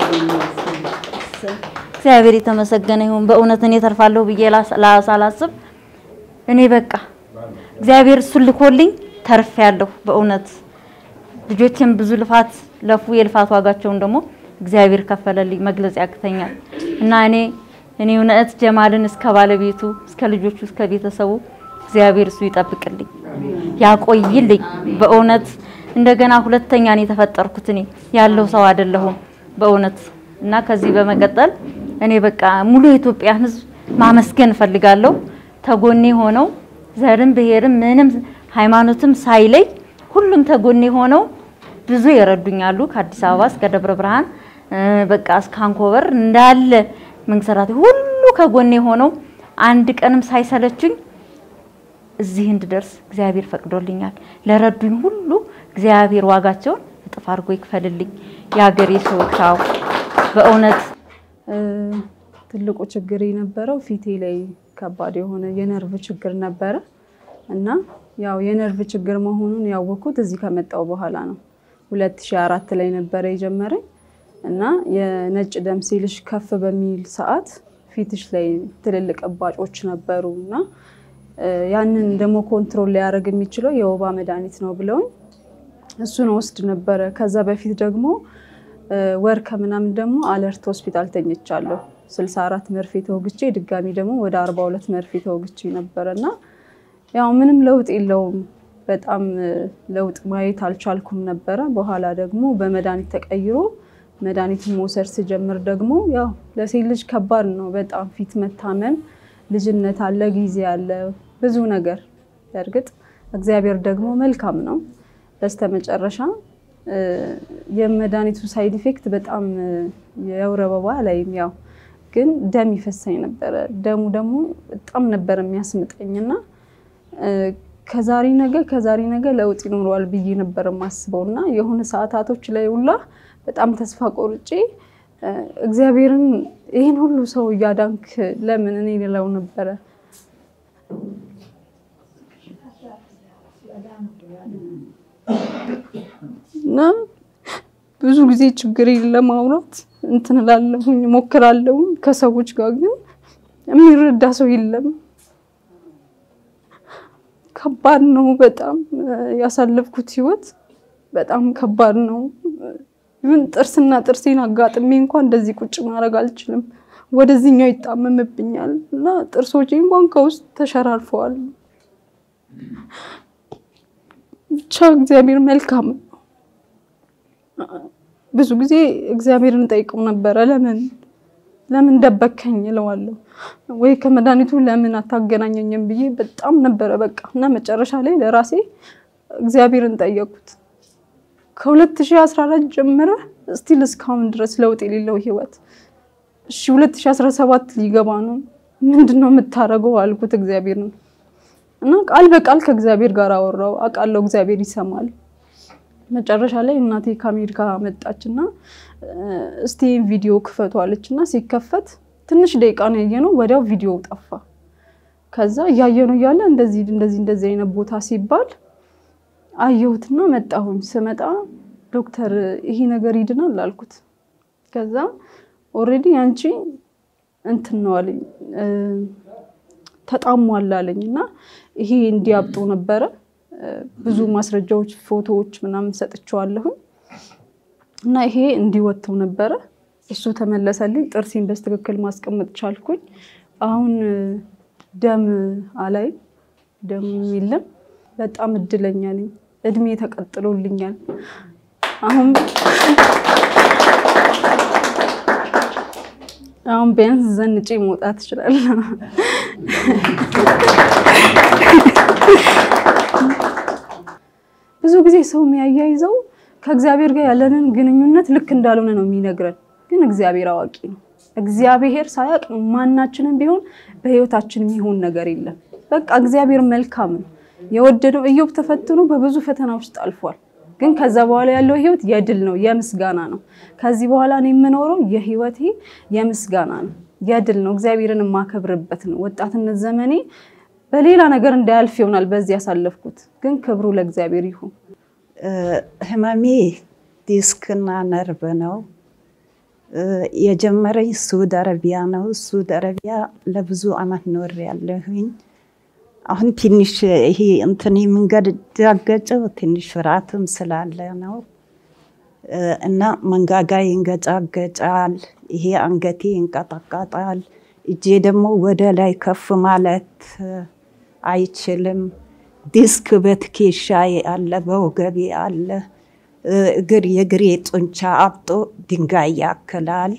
እግዚአብሔር የተመሰገነ ይሁን። በእውነት እኔ ተርፋለሁ ብዬ ሳላስብ እኔ በቃ እግዚአብሔር እሱን ልኮልኝ ተርፌያለሁ። በእውነት ልጆቼም ብዙ ልፋት ለፉ። የልፋት ዋጋቸውን ደግሞ እግዚአብሔር ከፈለልኝ። መግለጽ ያቅተኛል እና እኔ እኔ እውነት ጀማልን እስከ ባለቤቱ እስከ ልጆቹ እስከ ቤተሰቡ እግዚአብሔር እሱ ይጠብቅልኝ ያቆይልኝ። በእውነት እንደገና ሁለተኛ ነው የተፈጠርኩት። እኔ ያለው ሰው አይደለሁም በእውነት እና ከዚህ በመቀጠል እኔ በቃ ሙሉ የኢትዮጵያን ሕዝብ ማመስገን እፈልጋለሁ። ተጎኔ ሆነው ዘርም ብሔርም ምንም ሃይማኖትም ሳይለይ ሁሉም ተጎኔ ሆነው ብዙ ይረዱኛሉ። ከአዲስ አበባ እስከ ደብረ ብርሃን በቃ እስከ አንኮበር እንዳለ መንግስታት ሁሉ ከጎኔ ሆነው አንድ ቀንም ሳይሰለቹኝ እዚህ እንድደርስ እግዚአብሔር ፈቅዶልኛል። ለረዱኝ ሁሉ እግዚአብሔር ዋጋቸውን እጥፍ አድርጎ ይክፈልልኝ። የሀገሬ ሰዎች አዎ፣ በእውነት ትልቁ ችግር የነበረው ፊቴ ላይ ከባድ የሆነ የነርቭ ችግር ነበረ እና ያው የነርቭ ችግር መሆኑን ያወቅኩት እዚህ ከመጣው በኋላ ነው። 2004 ላይ ነበረ የጀመረኝ እና የነጭ ደም ሴልሽ ከፍ በሚል ሰዓት ፊትሽ ላይ ትልልቅ እባጮች ነበሩ እና ያንን ደግሞ ኮንትሮል ሊያደርግ የሚችለው የወባ መድኃኒት ነው ብለውኝ እሱን ወስድ ነበረ። ከዛ በፊት ደግሞ ወር ከምናምን ደግሞ አለርት ሆስፒታል ተኝቻለሁ። 64 መርፌ ተወግቼ ድጋሚ ደግሞ ወደ 42 መርፌ ተወግቼ ነበረ እና ያው ምንም ለውጥ የለውም። በጣም ለውጥ ማየት አልቻልኩም ነበረ። በኋላ ደግሞ በመድኃኒት ተቀይሮ መድኃኒቱን መውሰድ ስጀምር ደግሞ ያው ለሴት ልጅ ከባድ ነው በጣም ፊት መታመም፣ ልጅነት አለ፣ ጊዜ አለ፣ ብዙ ነገር። በእርግጥ እግዚአብሔር ደግሞ መልካም ነው። በስተመጨረሻ የመድኃኒቱ ሳይድ ኢፌክት በጣም የወር አበባ ላይም ያው ግን ደም ይፈሳኝ ነበረ። ደሙ ደግሞ በጣም ነበር የሚያስምጠኝና ከዛሬ ነገ ከዛሬ ነገ ለውጥ ይኖረዋል ብዬ ነበር የማስበው እና የሆነ ሰዓታቶች ላይ ሁላ በጣም ተስፋ ቆርጬ እግዚአብሔርን ይህን ሁሉ ሰው እያዳንክ ለምን እኔ ልለው ነበረ። እና ብዙ ጊዜ ችግሬን ለማውራት እንትን እላለሁኝ እሞክራለሁኝ ከሰዎች ጋር ግን የሚረዳ ሰው የለም። ከባድ ነው በጣም ያሳለፍኩት ህይወት በጣም ከባድ ነው። ይሁን ጥርስና ጥርሴን አጋጥሜ እንኳን እንደዚህ ቁጭ ማድረግ አልችልም። ወደዚህኛው ይጣመምብኛል እና ጥርሶቼ እንኳን ከውስጥ ተሸራርፈዋል። ብቻ እግዚአብሔር መልካም ነው። ብዙ ጊዜ እግዚአብሔርን ጠይቀው ነበረ። ለምን ለምን ደበከኝ እለዋለሁ፣ ወይ ከመድኃኒቱ ለምን አታገናኘኝም ብዬ በጣም ነበረ በቃ እና መጨረሻ ላይ ለራሴ እግዚአብሔርን ጠየቁት። ከ2014 ጀምረ ስቲል እስካሁን ድረስ ለውጥ የሌለው ህይወት። እሺ 2017 ሊገባ ነው፣ ምንድን ነው የምታደርገው አልኩት እግዚአብሔር ነው እና ቃል በቃል ከእግዚአብሔር ጋር አወራው። አውቃለሁ እግዚአብሔር ይሰማል። መጨረሻ ላይ እናቴ ከአሜሪካ መጣች እና እስቲ ቪዲዮ ክፈቱ አለች እና ሲከፈት ትንሽ ደቂቃ ነው ያየነው፣ ወዲያው ቪዲዮ ጠፋ። ከዛ እያየነው እያለ እንደዚህ እንደዚህ እንደዚህ አይነት ቦታ ሲባል አየሁትና መጣሁኝ። ስመጣ ዶክተር ይሄ ነገር ይድናል አልኩት። ከዛ ኦልሬዲ አንቺ እንትን ነው አለኝ ተጣሟል አለኝ እና ይሄ እንዲያብጡ ነበረ። ብዙ ማስረጃዎች፣ ፎቶዎች ምናምን ሰጥቼዋለሁኝ እና ይሄ እንዲወጥተው ነበረ። እሱ ተመለሰልኝ። ጥርሴን በስትክክል ማስቀመጥ ቻልኩኝ። አሁን ደም አላይም፣ ደም የለም። በጣም እድለኛ ነኝ። እድሜ ተቀጥሎልኛል። አሁን አሁን ቢያንስ ዘንጬ መውጣት እችላለሁ። ብዙ ጊዜ ሰው የሚያያይዘው ከእግዚአብሔር ጋር ያለንን ግንኙነት ልክ እንዳልሆነ ነው የሚነግረን። ግን እግዚአብሔር አዋቂ ነው። እግዚአብሔር ሳያውቅ ማናችንም ቢሆን በህይወታችን የሚሆን ነገር የለም። በቃ እግዚአብሔር መልካም ነው። የወደደው ኢዮብ ተፈትኖ በብዙ ፈተና ውስጥ አልፏል። ግን ከዛ በኋላ ያለው ህይወት የድል ነው፣ የምስጋና ነው። ከዚህ በኋላ እኔ የምኖረው የህይወቴ የምስጋና ነው፣ የድል ነው። እግዚአብሔርን የማከብርበት ነው። ወጣትነት ዘመኔ በሌላ ነገር እንዳያልፍ ይሆናል በዚህ ያሳለፍኩት፣ ግን ክብሩ ለእግዚአብሔር ይሁን። ህመሜ ዲስክና ነርቭ ነው። የጀመረኝ ሳውዲ አረቢያ ነው። ሳውዲ አረቢያ ለብዙ አመት ኖር ያለሁኝ። አሁን ትንሽ ይሄ እንትን የምንገጫገጨው ትንሽ ፍርሃትም ስላለ ነው እና መንጋጋ ይንገጫገጫል፣ ይሄ አንገቴ ይንቀጠቀጣል። እጄ ደግሞ ወደ ላይ ከፍ ማለት አይችልም። ዲስክ በትከሻዬ አለ፣ በወገቤ አለ። እግር የእግሬ ጡንቻ አብጦ ድንጋይ ያክላል።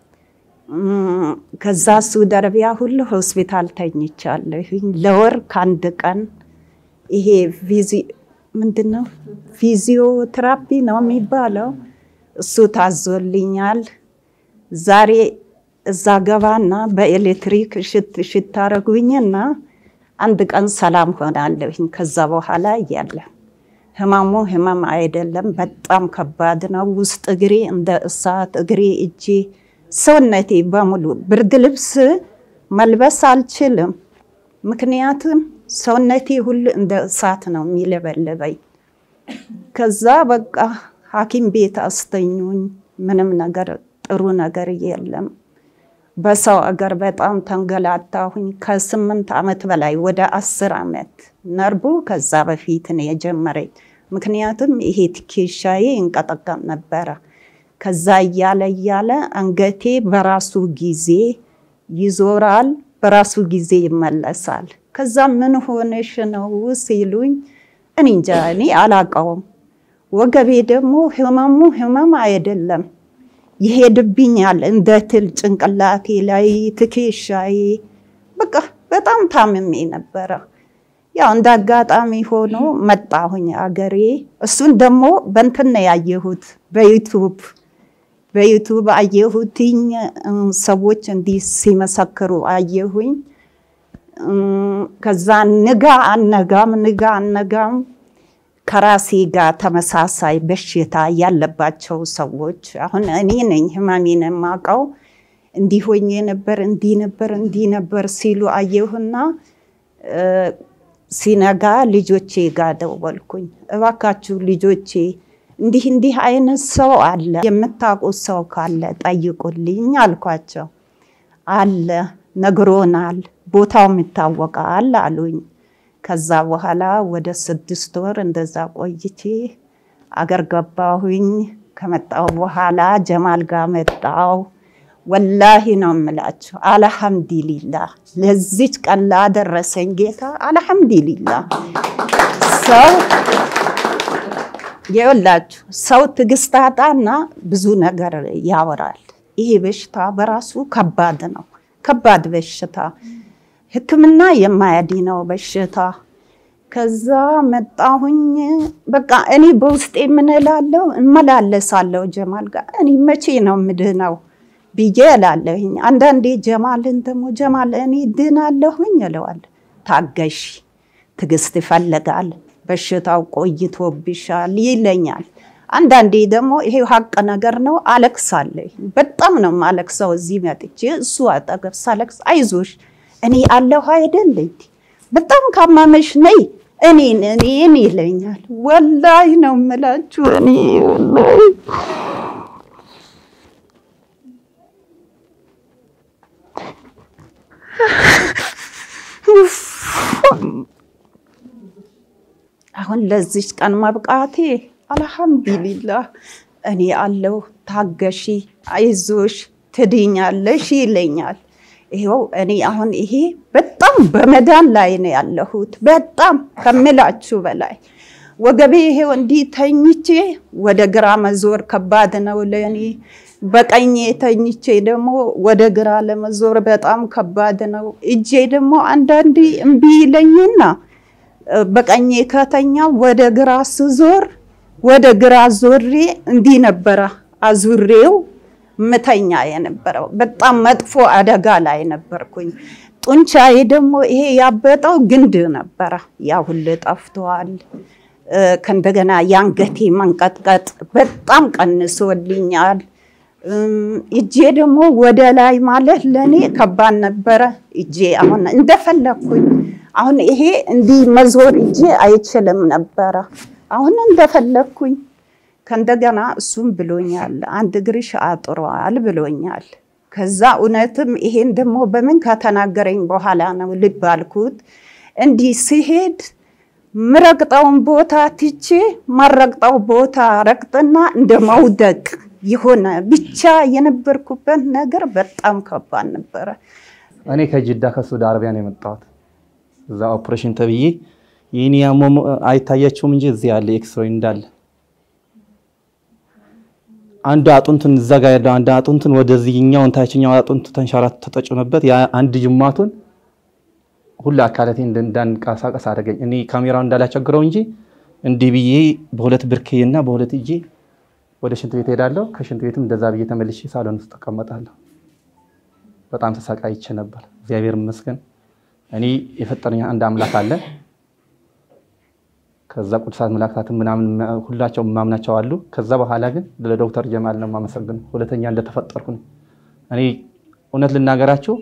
ከዛ ሳውዲ አረቢያ ሁሉ ሆስፒታል ተኝቻለሁኝ ለወር ከአንድ ቀን። ይሄ ምንድን ነው ፊዚዮቴራፒ ነው የሚባለው፣ እሱ ታዞልኛል። ዛሬ እዛ ገባና በኤሌክትሪክ ሽት ሽት አረጉኝና አንድ ቀን ሰላም ሆናለሁኝ። ከዛ በኋላ እያለ ህመሙ ህመም አይደለም፣ በጣም ከባድ ነው። ውስጥ እግሬ እንደ እሳት፣ እግሬ፣ እጄ፣ ሰውነቴ በሙሉ ብርድ ልብስ መልበስ አልችልም። ምክንያቱም ሰውነቴ ሁሉ እንደ እሳት ነው የሚለበልበኝ። ከዛ በቃ ሐኪም ቤት አስተኙኝ። ምንም ነገር ጥሩ ነገር የለም። በሰው አገር በጣም ተንገላታሁኝ። ከስምንት ዓመት በላይ ወደ አስር ዓመት ነርቡ ከዛ በፊት ነው የጀመረኝ። ምክንያቱም ይሄ ትከሻዬ ይንቀጠቀጥ ነበረ። ከዛ እያለ እያለ አንገቴ በራሱ ጊዜ ይዞራል፣ በራሱ ጊዜ ይመለሳል። ከዛ ምን ሆነሽ ነው ሲሉኝ እኔ እንጃ እኔ አላቀውም። ወገቤ ደግሞ ህመሙ ህመም አይደለም ይሄድብኛል እንደ ትል ጭንቅላቴ ላይ ትከሻዬ፣ በቃ በጣም ታምሜ ነበረ። ያው እንደ አጋጣሚ ሆኖ መጣሁኝ አገሬ። እሱን ደግሞ በንትን ነው ያየሁት በዩቱብ በዩቱብ አየሁትኝ። ሰዎች እንዲህ ሲመሰክሩ አየሁኝ። ከዛ ንጋ አነጋም ንጋ አነጋም ከራሴ ጋር ተመሳሳይ በሽታ ያለባቸው ሰዎች አሁን እኔ ነኝ ህመሜን የማውቀው እንዲህ ሆኜ ነበር እንዲህ ነበር እንዲህ ነበር ሲሉ አየሁና ሲነጋ ልጆቼ ጋር ደወልኩኝ። እባካችሁ ልጆቼ እንዲህ እንዲህ አይነት ሰው አለ፣ የምታውቁት ሰው ካለ ጠይቁልኝ አልኳቸው። አለ ነግሮናል፣ ቦታውም ይታወቃል አሉኝ። ከዛ በኋላ ወደ ስድስት ወር እንደዛ ቆይቼ አገር ገባሁኝ። ከመጣሁ በኋላ ጀማል ጋር መጣው። ወላሂ ነው የምላችሁ፣ አልሐምዱሊላ ለዚች ቀን ላደረሰኝ ጌታ አልሐምዱሊላ። ሰው የወላችሁ ሰው ትዕግስት አጣና ብዙ ነገር ያወራል። ይሄ በሽታ በራሱ ከባድ ነው፣ ከባድ በሽታ ሕክምና የማያድነው በሽታ። ከዛ መጣሁኝ። በቃ እኔ በውስጤ ምን እላለሁ እመላለሳለሁ ጀማል ጋር እኔ መቼ ነው ምድነው ብዬ እላለሁኝ። አንዳንዴ ጀማልን ደግሞ ጀማል እኔ ድናለሁኝ እለዋለሁ። ታገሺ፣ ትዕግስት ይፈልጋል፣ በሽታው ቆይቶብሻል ይለኛል። አንዳንዴ ደግሞ ይሄ ሀቅ ነገር ነው። አለቅሳለሁ። በጣም ነው ማለቅሰው። እዚህ መጥቼ እሱ አጠገብ ሳለቅስ አይዞሽ እኔ አለሁ አይደል እንዴ በጣም ካመመሽ ነይ እኔን እኔን ይለኛል። ወላይ ነው የምላችሁ እኔ ወላይ አሁን ለዚች ቀን መብቃቴ አልሐምዱሊላህ እኔ አለሁ፣ ታገሺ፣ አይዞሽ፣ ትድኛለሽ ይለኛል። ይኸው እኔ አሁን ይሄ በጣም በመዳን ላይ ነው ያለሁት፣ በጣም ከምላችሁ በላይ ወገቤ ይሄው እንዲህ ተኝቼ ወደ ግራ መዞር ከባድ ነው ለእኔ። በቀኜ ተኝቼ ደግሞ ወደ ግራ ለመዞር በጣም ከባድ ነው። እጄ ደግሞ አንዳንዴ እምቢ ይለኝና በቀኜ ከተኛ ወደ ግራ ስዞር ወደ ግራ ዞሬ እንዲህ ነበረ አዙሬው ምተኛ የነበረው። በጣም መጥፎ አደጋ ላይ ነበርኩኝ። ጡንቻዬ ደግሞ ይሄ ያበጠው ግንድ ነበረ፣ ያ ሁሉ ጠፍቷል። ከእንደገና የአንገቴ መንቀጥቀጥ በጣም ቀንሶልኛል። እጄ ደግሞ ወደ ላይ ማለት ለእኔ ከባድ ነበረ። እጄ አሁን እንደፈለግኩኝ አሁን ይሄ እንዲህ መዞር እጄ አይችልም ነበረ። አሁን እንደፈለግኩኝ ከእንደገና እሱም ብሎኛል፣ አንድ እግርሽ አጥሯል ብሎኛል። ከዛ እውነትም ይሄን ደግሞ በምን ከተናገረኝ በኋላ ነው ልብ አልኩት። እንዲህ ሲሄድ ምረግጠውን ቦታ ትቼ ማረግጠው ቦታ ረግጥና እንደ መውደቅ የሆነ ብቻ የነበርኩበት ነገር በጣም ከባድ ነበረ። እኔ ከጅዳ ከሳውዲ አረቢያ ነው የመጣሁት። እዛ ኦፕሬሽን ተብዬ ይህን ያሞ አይታያቸውም እንጂ እዚህ ያለ ኤክስሬይ እንዳለ አንዱ አጥንቱን እዛ ጋር ያለው አንድ አጥንቱን ወደዚህኛውን ታችኛው አጥንቱ ተንሸራቶ ተጠጭኖበት ያ አንድ ጅማቱን ሁሉ አካላቴ እንዳንቀሳቀስ አደረገኝ። እኔ ካሜራውን እንዳላቸግረው እንጂ እንዲህ ብዬ በሁለት ብርክዬና በሁለት እጄ ወደ ሽንት ቤት ሄዳለሁ። ከሽንት ቤትም እንደዛ ብዬ ተመልሼ ሳሎን ውስጥ እቀመጣለሁ። በጣም ተሰቃይቼ ነበር። እግዚአብሔር ይመስገን እኔ የፈጠረኝ አንድ አምላክ አለ። ከዛ ቅዱሳት መላእክታትን ምናምን ሁላቸው ማምናቸው አሉ። ከዛ በኋላ ግን ለዶክተር ጀማል ነው የማመሰግነው። ሁለተኛ እንደተፈጠርኩ ነው። እኔ እውነት ልናገራችሁ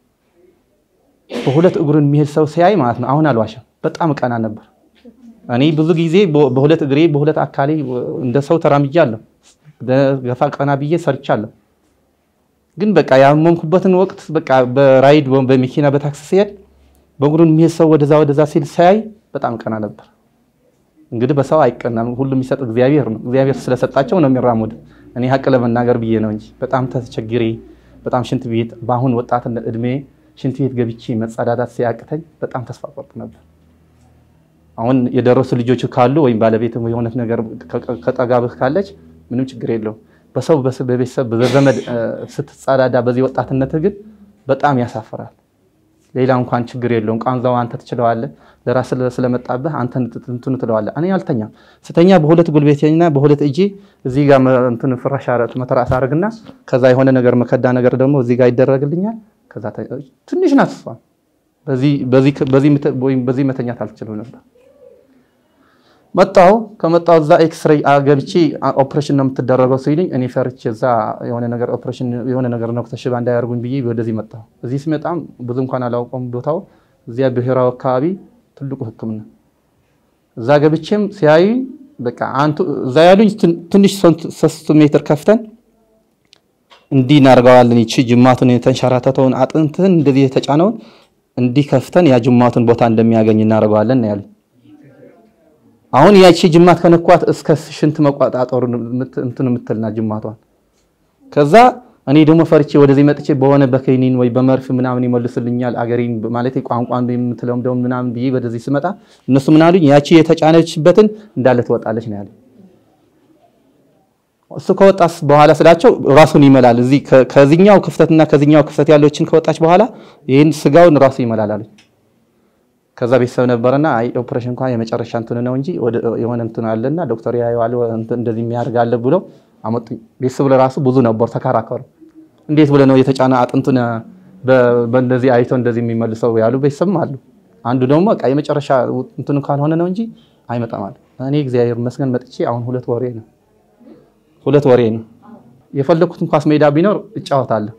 በሁለት እግሩን የሚሄድ ሰው ሲያይ ማለት ነው አሁን አልዋሽም፣ በጣም ቀና ነበር። እኔ ብዙ ጊዜ በሁለት እግሬ በሁለት አካሌ እንደ ሰው ተራምጃለሁ፣ ገፋ ቀና ብዬ ሰርቻለሁ። ግን በቃ ያመንኩበትን ወቅት በቃ በራይድ በመኪና በታክሲ ሲሄድ በእግሩን የሚሄድ ሰው ወደዛ ወደዛ ሲል ሳያይ በጣም ቀና ነበር። እንግዲህ በሰው አይቀናም፣ ሁሉም የሚሰጥ እግዚአብሔር ነው። እግዚአብሔር ስለሰጣቸው ነው የሚራሙድ። እኔ ሀቅ ለመናገር ብዬ ነው እንጂ በጣም ተቸግሬ በጣም ሽንት ቤት በአሁን ወጣትነት እድሜ ሽንት ቤት ገብቼ መጸዳዳት ሲያቅተኝ በጣም ተስፋ ቆርጥ ነበር። አሁን የደረሱ ልጆች ካሉ ወይም ባለቤት የሆነት ነገር ከጠጋብህ ካለች ምንም ችግር የለውም። በሰው በቤተሰብ በዘመድ ስትጸዳዳ በዚህ ወጣትነትህ ግን በጣም ያሳፍራል። ሌላ እንኳን ችግር የለውም። ቋንዛው አንተ ትችለዋለህ። ለራስ ስለመጣብህ አንተ እንትኑ ትለዋለህ። እኔ አልተኛም። ስተኛ በሁለት ጉልበቴና በሁለት እጄ እዚህ ጋር እንትን ፍራሽ መተራስ አደርግና ከዛ የሆነ ነገር መከዳ ነገር ደግሞ እዚህ ጋር ይደረግልኛል። ከዛ ትንሽ ናት እሷ። በዚህ መተኛት አልችልም ነበር። መጣው ከመጣው እዛ ኤክስሬይ ገብቼ ኦፕሬሽን ነው የምትደረገው ሲሉኝ እኔ ፈርቼ እዛ የሆነ ነገር ኦፕሬሽን የሆነ ነገር ነው ተሽባ እንዳያደርጉኝ ብዬ ወደዚህ መጣሁ። እዚህ ሲመጣም ብዙ እንኳን አላውቀውም ቦታው እዚያ ብሔራዊ አካባቢ ትልቁ ሕክምና እዛ ገብቼም ሲያዩ በቃ አንቱ እዛ ያሉኝ ትንሽ ሶስት ሜትር ከፍተን እንዲህ እናደርገዋለን። ይቺ ጅማቱን የተንሸራተተውን አጥንትን እንደዚህ የተጫነውን እንዲህ ከፍተን ያ ጅማቱን ቦታ እንደሚያገኝ እናደርገዋለን ነው ያሉኝ። አሁን ያቺ ጅማት ከነኳት እስከ ሽንት መቋጣጠሩ እንትን የምትልና ጅማቷን ከዛ እኔ ደግሞ ፈርቼ ወደዚህ መጥቼ በሆነ በከኒን ወይ በመርፍ ምናምን ይመልስልኛል አገሬን ማለት ቋንቋን የምትለውም ደግሞ ምናምን ብዬ ወደዚህ ስመጣ እነሱ ምን አሉኝ? ያቺ የተጫነችበትን እንዳለ ትወጣለች ነው ያሉኝ። እሱ ከወጣስ በኋላ ስላቸው ራሱን ይመላል። እዚህ ከዚህኛው ክፍተትና ከዚህኛው ክፍተት ያለችን ከወጣች በኋላ ይህን ስጋውን ራሱ ይመላል አሉኝ። ከዛ ቤተሰብ ነበረና አይ ኦፕሬሽን እንኳን የመጨረሻ እንትን ነው እንጂ የሆነ እንትን አለና ዶክተር ያየዋል እንደዚህ የሚያደርግ አለ ብለው አመጡኝ። ቤተሰብ ለራሱ ብዙ ነበር ተከራከሩ። እንዴት ብለ ነው የተጫነ አጥንቱን በእንደዚህ አይቶ እንደዚህ የሚመልሰው ያሉ ቤተሰብም አሉ። አንዱ ደግሞ በቃ የመጨረሻ እንትኑ ካልሆነ ነው እንጂ አይመጣም አለ። እኔ እግዚአብሔር ይመስገን መጥቼ አሁን ሁለት ወሬ ነው ሁለት ወሬ ነው የፈለኩትን ኳስ ሜዳ ቢኖር እጫወታለሁ።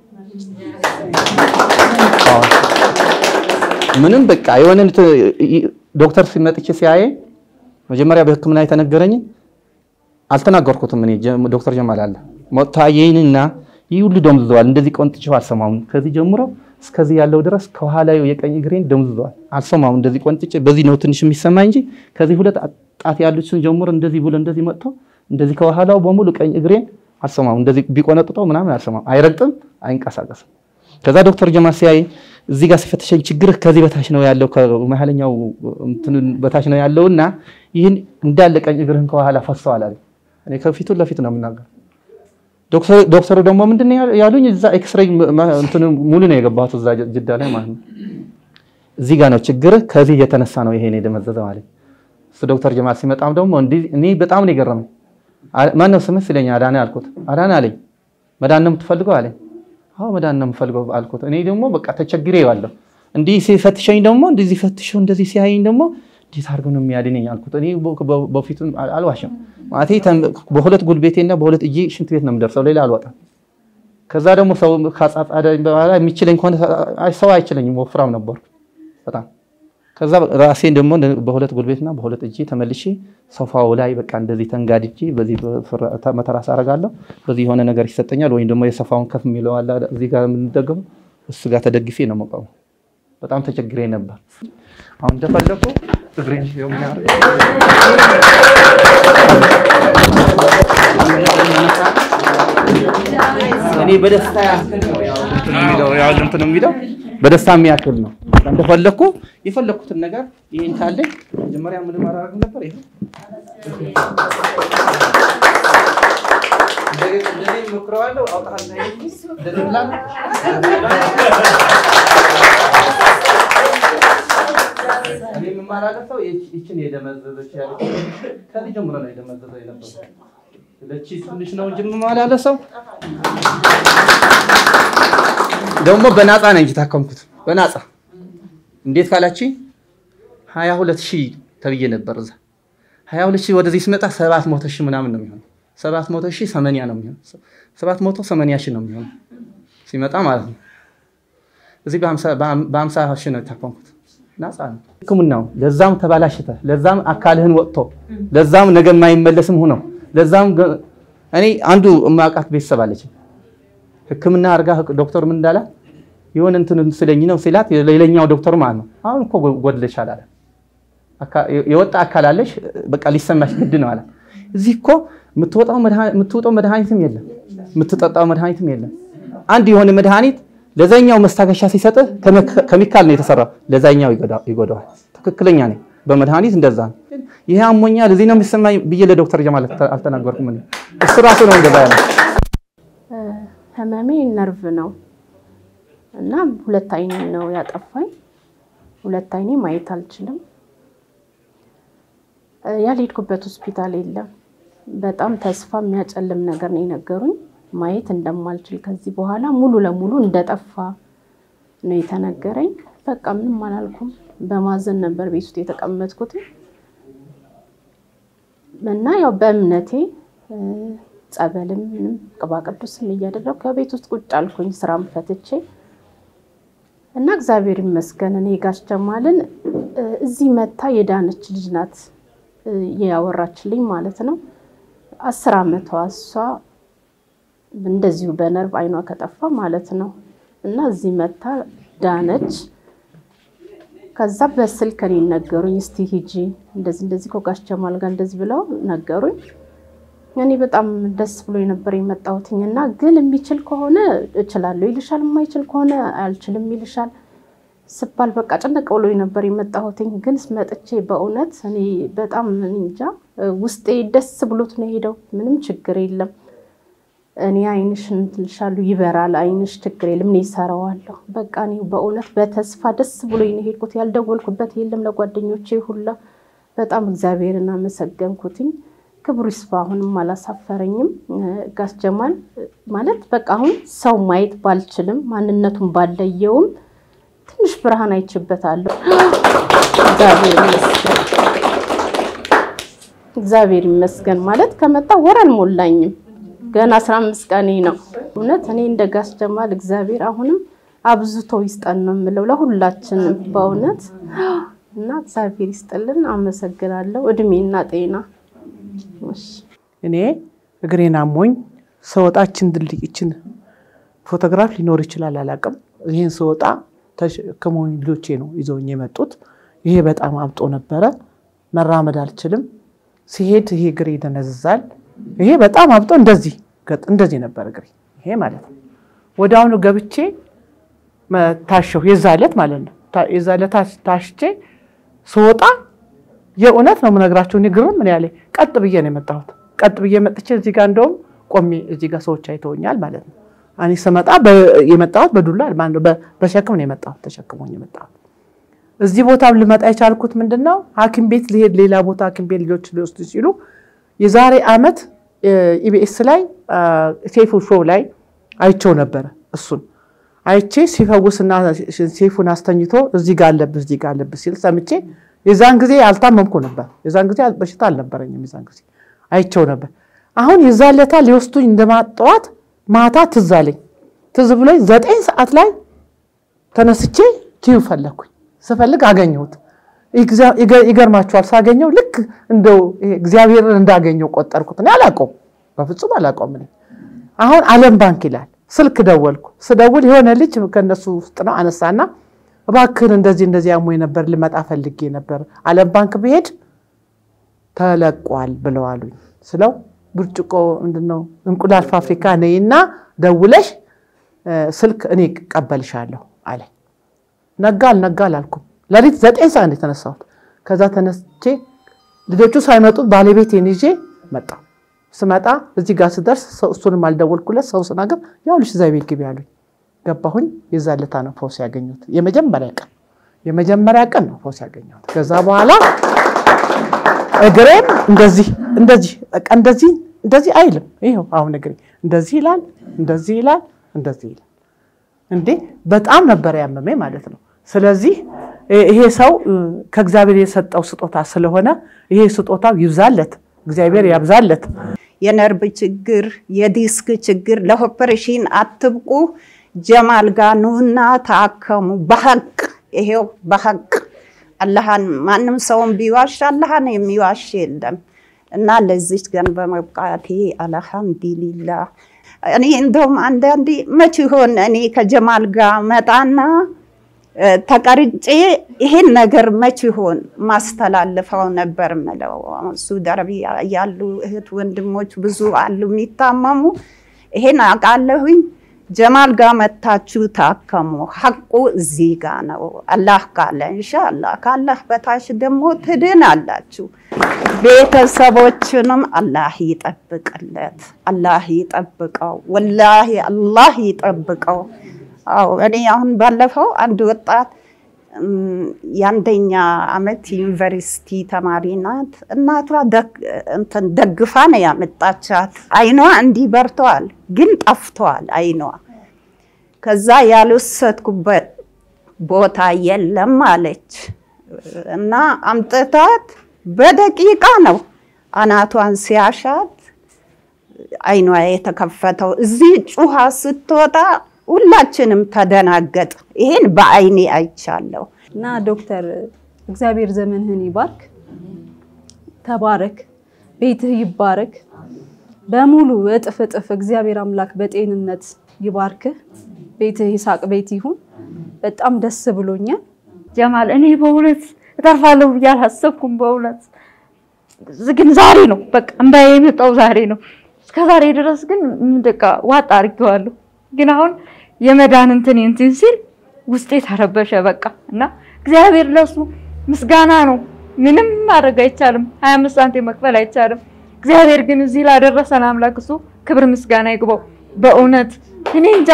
ምንም በቃ የሆነ ዶክተር ሲመጥቼ ሲያየ መጀመሪያ በሕክምና የተነገረኝ አልተናገርኩትም። እኔ ዶክተር ጀማል አለ መጥቶ አየኝና ይህ ሁሉ ደምዝዘዋል፣ እንደዚህ ቆንጥቼው አልሰማውም። ከዚህ ጀምሮ እስከዚህ ያለው ድረስ ከኋላ የቀኝ እግሬን ደምዝዟል። አልሰማም። እንደዚህ ቆንጥጬ በዚህ ነው ትንሽ የሚሰማኝ እንጂ ከዚህ ሁለት ጣት ያሉትን ጀምሮ እንደዚህ ብሎ እንደዚህ መጥቶ እንደዚህ ከኋላው በሙሉ ቀኝ እግሬን አልሰማም። እንደዚህ ቢቆነጥጠው ምናምን አልሰማም። አይረግጥም፣ አይንቀሳቀስም። ከዛ ዶክተር ጀማል ሲያይ እዚህ ጋር ሲፈተሸኝ ችግርህ ከዚህ በታች ነው ያለው ከመሀለኛው እንትን በታች ነው ያለውና ይህን እንዳለ ቀኝ እግርህን ከኋላ ፈሰዋል አለኝ። እኔ ከፊቱ ለፊት ነው የምናገር። ዶክተሩ ደግሞ ምንድን ነው ያሉኝ? እዛ ኤክስሬይ እንትን ሙሉ ነው የገባሁት እዛ ጅዳ ላይ ማለት ነው። እዚህ ጋር ነው ችግርህ፣ ከዚህ የተነሳ ነው ይሄን የደመዘዘው አለኝ። እሱ ዶክተር ጀማል ሲመጣም ደግሞ እንዲህ እኔ በጣም ነው የገረመኝ። ማን ነው ስምህ ሲለኝ አዳነ አልኩት። አዳነ አለኝ። መዳን ነው የምትፈልገው አለኝ። አዎ መዳን ነው የምፈልገው አልኩት። እኔ ደግሞ በቃ ተቸግሬ ዋለሁ። እንዲህ ሲፈትሸኝ ደግሞ እንደዚህ ፈትሸው እንደዚህ ሲያየኝ ደግሞ እንዴት አድርገው ነው የሚያድነኝ አልኩት። እኔ በፊቱ አልዋሽም ማለቴ በሁለት ጉልቤቴና በሁለት እጄ ሽንት ቤት ነው የምደርሰው፣ ሌላ አልወጣም። ከዛ ደግሞ ሰው ካጻጻደኝ በኋላ የሚችለኝ ከሆነ ሰው አይችለኝም፣ ወፍራም ነበርኩ በጣም። ከዛ ራሴን ደግሞ በሁለት ጉልቤትና በሁለት እጄ ተመልሼ ሶፋው ላይ በቃ እንደዚህ ተንጋድጄ በዚህ መተራስ አደርጋለሁ። በዚህ የሆነ ነገር ይሰጠኛል፣ ወይም ደግሞ የሶፋውን ከፍ የሚለው አለ እዚህ ጋር የምንደገመው እሱ ጋር ተደግፌ ነው የምቆመው። በጣም ተቸግሬ ነበር። አሁን እንደፈለኩ እግሬን እኔ በደስታ ያክል ነው ያው እንትን የሚለው በደስታ የሚያክል ነው። እንደፈለኩ የፈለኩትን ነገር ይሄን ካለኝ መጀመሪያ ምን ማድረግ ነበር? ይሄ እንደዚህ ሞክረዋለሁ። አውጣለሁ እንደዚህ ብላ እኔ የምማላለፈው ይችን የደመዘዘች ያለች ከዚህ ጀምሮ ነው የደመዘዘው የነበረው። ለቺ ትንሽ ነው እንጂ የምማላለሰው ደግሞ በናፃ ነው እንጂ ታከምኩት በናፃ እንዴት ካላችኝ ሀያ ሁለት ሺህ ተብዬ ነበር እዛ ሀያ ሁለት ሺህ ወደዚህ ስመጣ ሰባት መቶ ሺህ ምናምን ነው የሚሆነው። ሰባት መቶ ሺህ ሰመንያ ነው የሚሆነው። ሰባት መቶ ሰመንያ ሺህ ነው የሚሆነው ሲመጣ ማለት ነው። እዚህ በሀምሳ ሺህ ነው የታከምኩት። ናፃ ነው ህክምናው። ለዛም ተባላሽተ፣ ለዛም አካልህን ወጥቶ፣ ለዛም ነገ የማይመለስም ሆነው፣ ለዛም እኔ አንዱ የማውቃት ቤተሰብ አለች ህክምና አድርጋ ዶክተር ምን እንዳላት የሆነ እንትን ስለኝ ነው ሲላት ሌላኛው ዶክተር ማለት ነው አሁን እኮ ጎድለሻል አለ። የወጣ አካል አለሽ በቃ ሊሰማሽ ግድ ነው አለ። እዚህ እኮ የምትወጣው መድኃኒትም የለም የምትጠጣው መድኃኒትም የለም። አንድ የሆነ መድኃኒት ለዛኛው መስታገሻ ሲሰጥህ ኬሚካል ነው የተሰራው፣ ለዛኛው ይጎዳዋል። ትክክለኛ ነኝ። በመድኃኒት እንደዛ ነው። ይሄ አሞኛል እዚህ ነው የሚሰማኝ ብዬ ለዶክተር ጀማል አልተናገርኩም። እሱ ራሱ ነው እንደዛ ያለ። ህመሜ ነርቭ ነው እና ሁለት አይኔ ነው ያጠፋኝ። ሁለት አይኔ ማየት አልችልም። ያልሄድኩበት ሆስፒታል የለም። በጣም ተስፋ የሚያጨልም ነገር ነው የነገሩኝ። ማየት እንደማልችል ከዚህ በኋላ ሙሉ ለሙሉ እንደጠፋ ነው የተነገረኝ። በቃ ምንም አላልኩም። በማዘን ነበር ቤት ውስጥ የተቀመጥኩት እና ያው በእምነቴ ጸበልም ምንም ቅባ ቅዱስም እያደረግኩ ከቤት ውስጥ ቁጭ አልኩኝ ስራም ፈትቼ እና እግዚአብሔር ይመስገን እኔ ጋሽ ጀማልን እዚህ መታ የዳነች ልጅ ናት ያወራችልኝ ማለት ነው። አስር ዓመቷ እሷ እንደዚሁ በነርቭ አይኗ ከጠፋ ማለት ነው እና እዚህ መታ ዳነች። ከዛ በስልክ እኔ ነገሩኝ፣ እስቲ ሂጂ እንደዚህ እንደዚህ ከጋሽ ጀማል ጋር እንደዚህ ብለው ነገሩኝ። እኔ በጣም ደስ ብሎ ነበር የመጣሁትኝ እና ግን የሚችል ከሆነ እችላለሁ ይልሻል፣ የማይችል ከሆነ አልችልም ይልሻል ስባል በቃ ጭንቅ ብሎ ነበር የመጣሁትኝ። ግን መጥቼ በእውነት እኔ በጣም እንጃ ውስጤ ደስ ብሎት ነው የሄደው። ምንም ችግር የለም። እኔ አይንሽ እንትልሻሉ ይበራል፣ አይንሽ ችግር የለም፣ እኔ እሰራዋለሁ። በቃ እኔ በእውነት በተስፋ ደስ ብሎ ነው የሄድኩት። ያልደወልኩበት የለም ለጓደኞቼ ሁላ። በጣም እግዚአብሔርን አመሰገንኩትኝ። ክብሩ ይስፋ። አሁንም አላሳፈረኝም። ጋሽ ጀማል ማለት በቃ አሁን ሰው ማየት ባልችልም ማንነቱን ባለየውም ትንሽ ብርሃን አይችበታለሁ። እግዚአብሔር ይመስገን፣ እግዚአብሔር ይመስገን። ማለት ከመጣ ወር አልሞላኝም፣ ገና አስራ አምስት ቀኔ ነው። እውነት እኔ እንደ ጋሽ ጀማል እግዚአብሔር አሁንም አብዝቶ ይስጠን ነው የምለው ለሁላችንም በእውነት እና እግዚአብሔር ይስጥልን። አመሰግናለሁ። እድሜና ጤና እኔ እግሬን አሞኝ ሰወጣችን ድልድይችን ፎቶግራፍ ሊኖር ይችላል አላውቅም። ይህን ስወጣ ተሸክመውኝ ልጆቼ ነው ይዘውኝ የመጡት። ይሄ በጣም አብጦ ነበረ። መራመድ አልችልም። ሲሄድ ይሄ እግሬ ይደነዝዛል። ይሄ በጣም አብጦ እንደዚህ እንደዚህ ነበር እግሬ ይሄ ማለት ነው። ወደ አሁኑ ገብቼ ታሸሁ። የዛ ዕለት ማለት ነው። የዛ ዕለት ታሽቼ ስወጣ የእውነት ነው የምነግራቸው። እኔ ግርም ምን ያለ ቀጥ ብዬ ነው የመጣሁት። ቀጥ ብዬ መጥቼ እዚህ ጋር እንደውም ቆሜ እዚህ ጋር ሰዎች አይተውኛል ማለት ነው። እኔ ስመጣ የመጣሁት በዱላ በሸክም ነው የመጣሁት፣ ተሸክሞኝ የመጣሁት። እዚህ ቦታም ልመጣ የቻልኩት ምንድን ነው ሐኪም ቤት ሊሄድ ሌላ ቦታ ሐኪም ቤት ልጆች ሊወስዱ ሲሉ የዛሬ ዓመት ኢቢኤስ ላይ ሴፉ ሾው ላይ አይቸው ነበረ። እሱን አይቼ ሲፈውስና ሴፉን አስተኝቶ እዚህ ጋር አለብህ እዚህ ጋር አለብህ ሲል ሰምቼ የዛን ጊዜ አልታመምኩ ነበር። የዛን ጊዜ በሽታ አልነበረኝም። የዛን ጊዜ አይቸው ነበር። አሁን የዛን ለታ ሊወስዱኝ እንደማጠዋት ማታ ትዝ አለኝ። ትዝ ብሎኝ ዘጠኝ ሰዓት ላይ ተነስቼ ቲዩ ፈለግኩኝ። ስፈልግ አገኘሁት። ይገርማችኋል፣ ሳገኘው ልክ እንደው እግዚአብሔርን እንዳገኘው ቆጠርኩት። እኔ አላውቀውም፣ በፍጹም አላውቀውም። እኔ አሁን ዓለም ባንክ ይላል። ስልክ ደወልኩ። ስደውል የሆነ ልጅ ከነሱ ውስጥ ነው አነሳና እባክህን እንደዚህ እንደዚህ አሞኝ ነበር ልመጣ ፈልጌ ነበር ዓለም ባንክ ብሄድ ተለቋል ብለው አሉኝ። ስለው ብርጭቆ ምንድነው እንቁላል ፋብሪካ ነይና ደውለሽ ስልክ እኔ ቀበልሻለሁ አለ። ነጋ አልነጋ አላልኩም። ሌሊት ዘጠኝ ሰዓት ነው የተነሳሁት። ከዛ ተነስቼ ልጆቹ ሳይመጡ ባለቤቴን ይዤ መጣሁ። ስመጣ እዚህ ጋር ስደርስ እሱንም አልደወልኩለት። ሰው ስናገር ያው ልሽ እዛ ቤት ግቢ አሉኝ። ገባሁኝ። የዛን ዕለት ነው ፈውስ ያገኘሁት። የመጀመሪያ ቀን የመጀመሪያ ቀን ነው ፈውስ ያገኘሁት። ከዛ በኋላ እግሬም እንደዚህ እንደዚህ በቃ እንደዚህ እንደዚህ አይልም። ይኸው አሁን እግሬ እንደዚህ ይላል፣ እንደዚህ ይላል፣ እንደዚህ ይላል። እንዴ በጣም ነበር ያመመኝ ማለት ነው። ስለዚህ ይሄ ሰው ከእግዚአብሔር የሰጠው ስጦታ ስለሆነ ይሄ ስጦታው ይብዛለት፣ እግዚአብሔር ያብዛለት። የነርቭ ችግር፣ የዲስክ ችግር ለኦፐሬሽን አትብቁ። ጀማል ጋ ኑና ታከሙ። በሀቅ ይሄው በሀቅ አላህን ማንም ሰውን ቢዋሽ አላህን የሚዋሽ የለም እና ለዚች ቀን በመብቃቴ አልሐምዱሊላህ። እኔ እንደውም አንዳንዴ መች ይሆን እኔ ከጀማል ጋር መጣና ተቀርጬ ይሄን ነገር መች ይሆን ማስተላልፈው ነበር ምለው። ሳውዲ አረቢያ ያሉ እህት ወንድሞች ብዙ አሉ የሚታመሙ። ይሄን አውቃለሁኝ። ጀማል ጋር መታችሁ ታከሙ። ሐቁ እዚህ ጋ ነው። አላህ ካለ ኢንሻአላህ፣ ካላህ በታች ደግሞ ትድናላችሁ። ቤተሰቦችንም አላህ ይጠብቅለት፣ አላህ ይጠብቀው። ወላሂ አላህ ይጠብቀው። አዎ እኔ አሁን ባለፈው አንድ ወጣት የአንደኛ ዓመት ዩኒቨርሲቲ ተማሪ ናት። እናቷ እንትን ደግፋ ነው ያመጣቻት። አይኗ እንዲህ በርተዋል፣ ግን ጠፍተዋል አይኗ። ከዛ ያልወሰድኩበት ቦታ የለም አለች እና አምጥታት በደቂቃ ነው አናቷን ሲያሻት አይኗ የተከፈተው። እዚህ ጩሃ ስትወጣ ሁላችንም ተደናገጥ። ይሄን በአይኔ አይቻለሁ። እና ዶክተር እግዚአብሔር ዘመንህን ይባርክ፣ ተባረክ፣ ቤትህ ይባረክ፣ በሙሉ እጥፍ እጥፍ እግዚአብሔር አምላክ በጤንነት ይባርክህ። ቤትህ ይሳቅ ቤት ይሁን። በጣም ደስ ብሎኛል። ጀማል እኔ በእውነት እተርፋለሁ ብዬ አላሰብኩም። በእውነት ግን ዛሬ ነው በቃ እምባዬ የመጣው ዛሬ ነው። እስከ ዛሬ ድረስ ግን በቃ ዋጣ አድርጌዋለሁ። ግን አሁን የመዳን እንትን እንትን ሲል ውስጤ ተረበሸ በቃ እና እግዚአብሔር ለሱ ምስጋና ነው። ምንም ማድረግ አይቻልም። ሀያ አምስት ሳንቲም መክፈል አይቻልም። እግዚአብሔር ግን እዚህ ላደረሰን አምላክ እሱ ክብር ምስጋና ይግባው። በእውነት እኔ እንጃ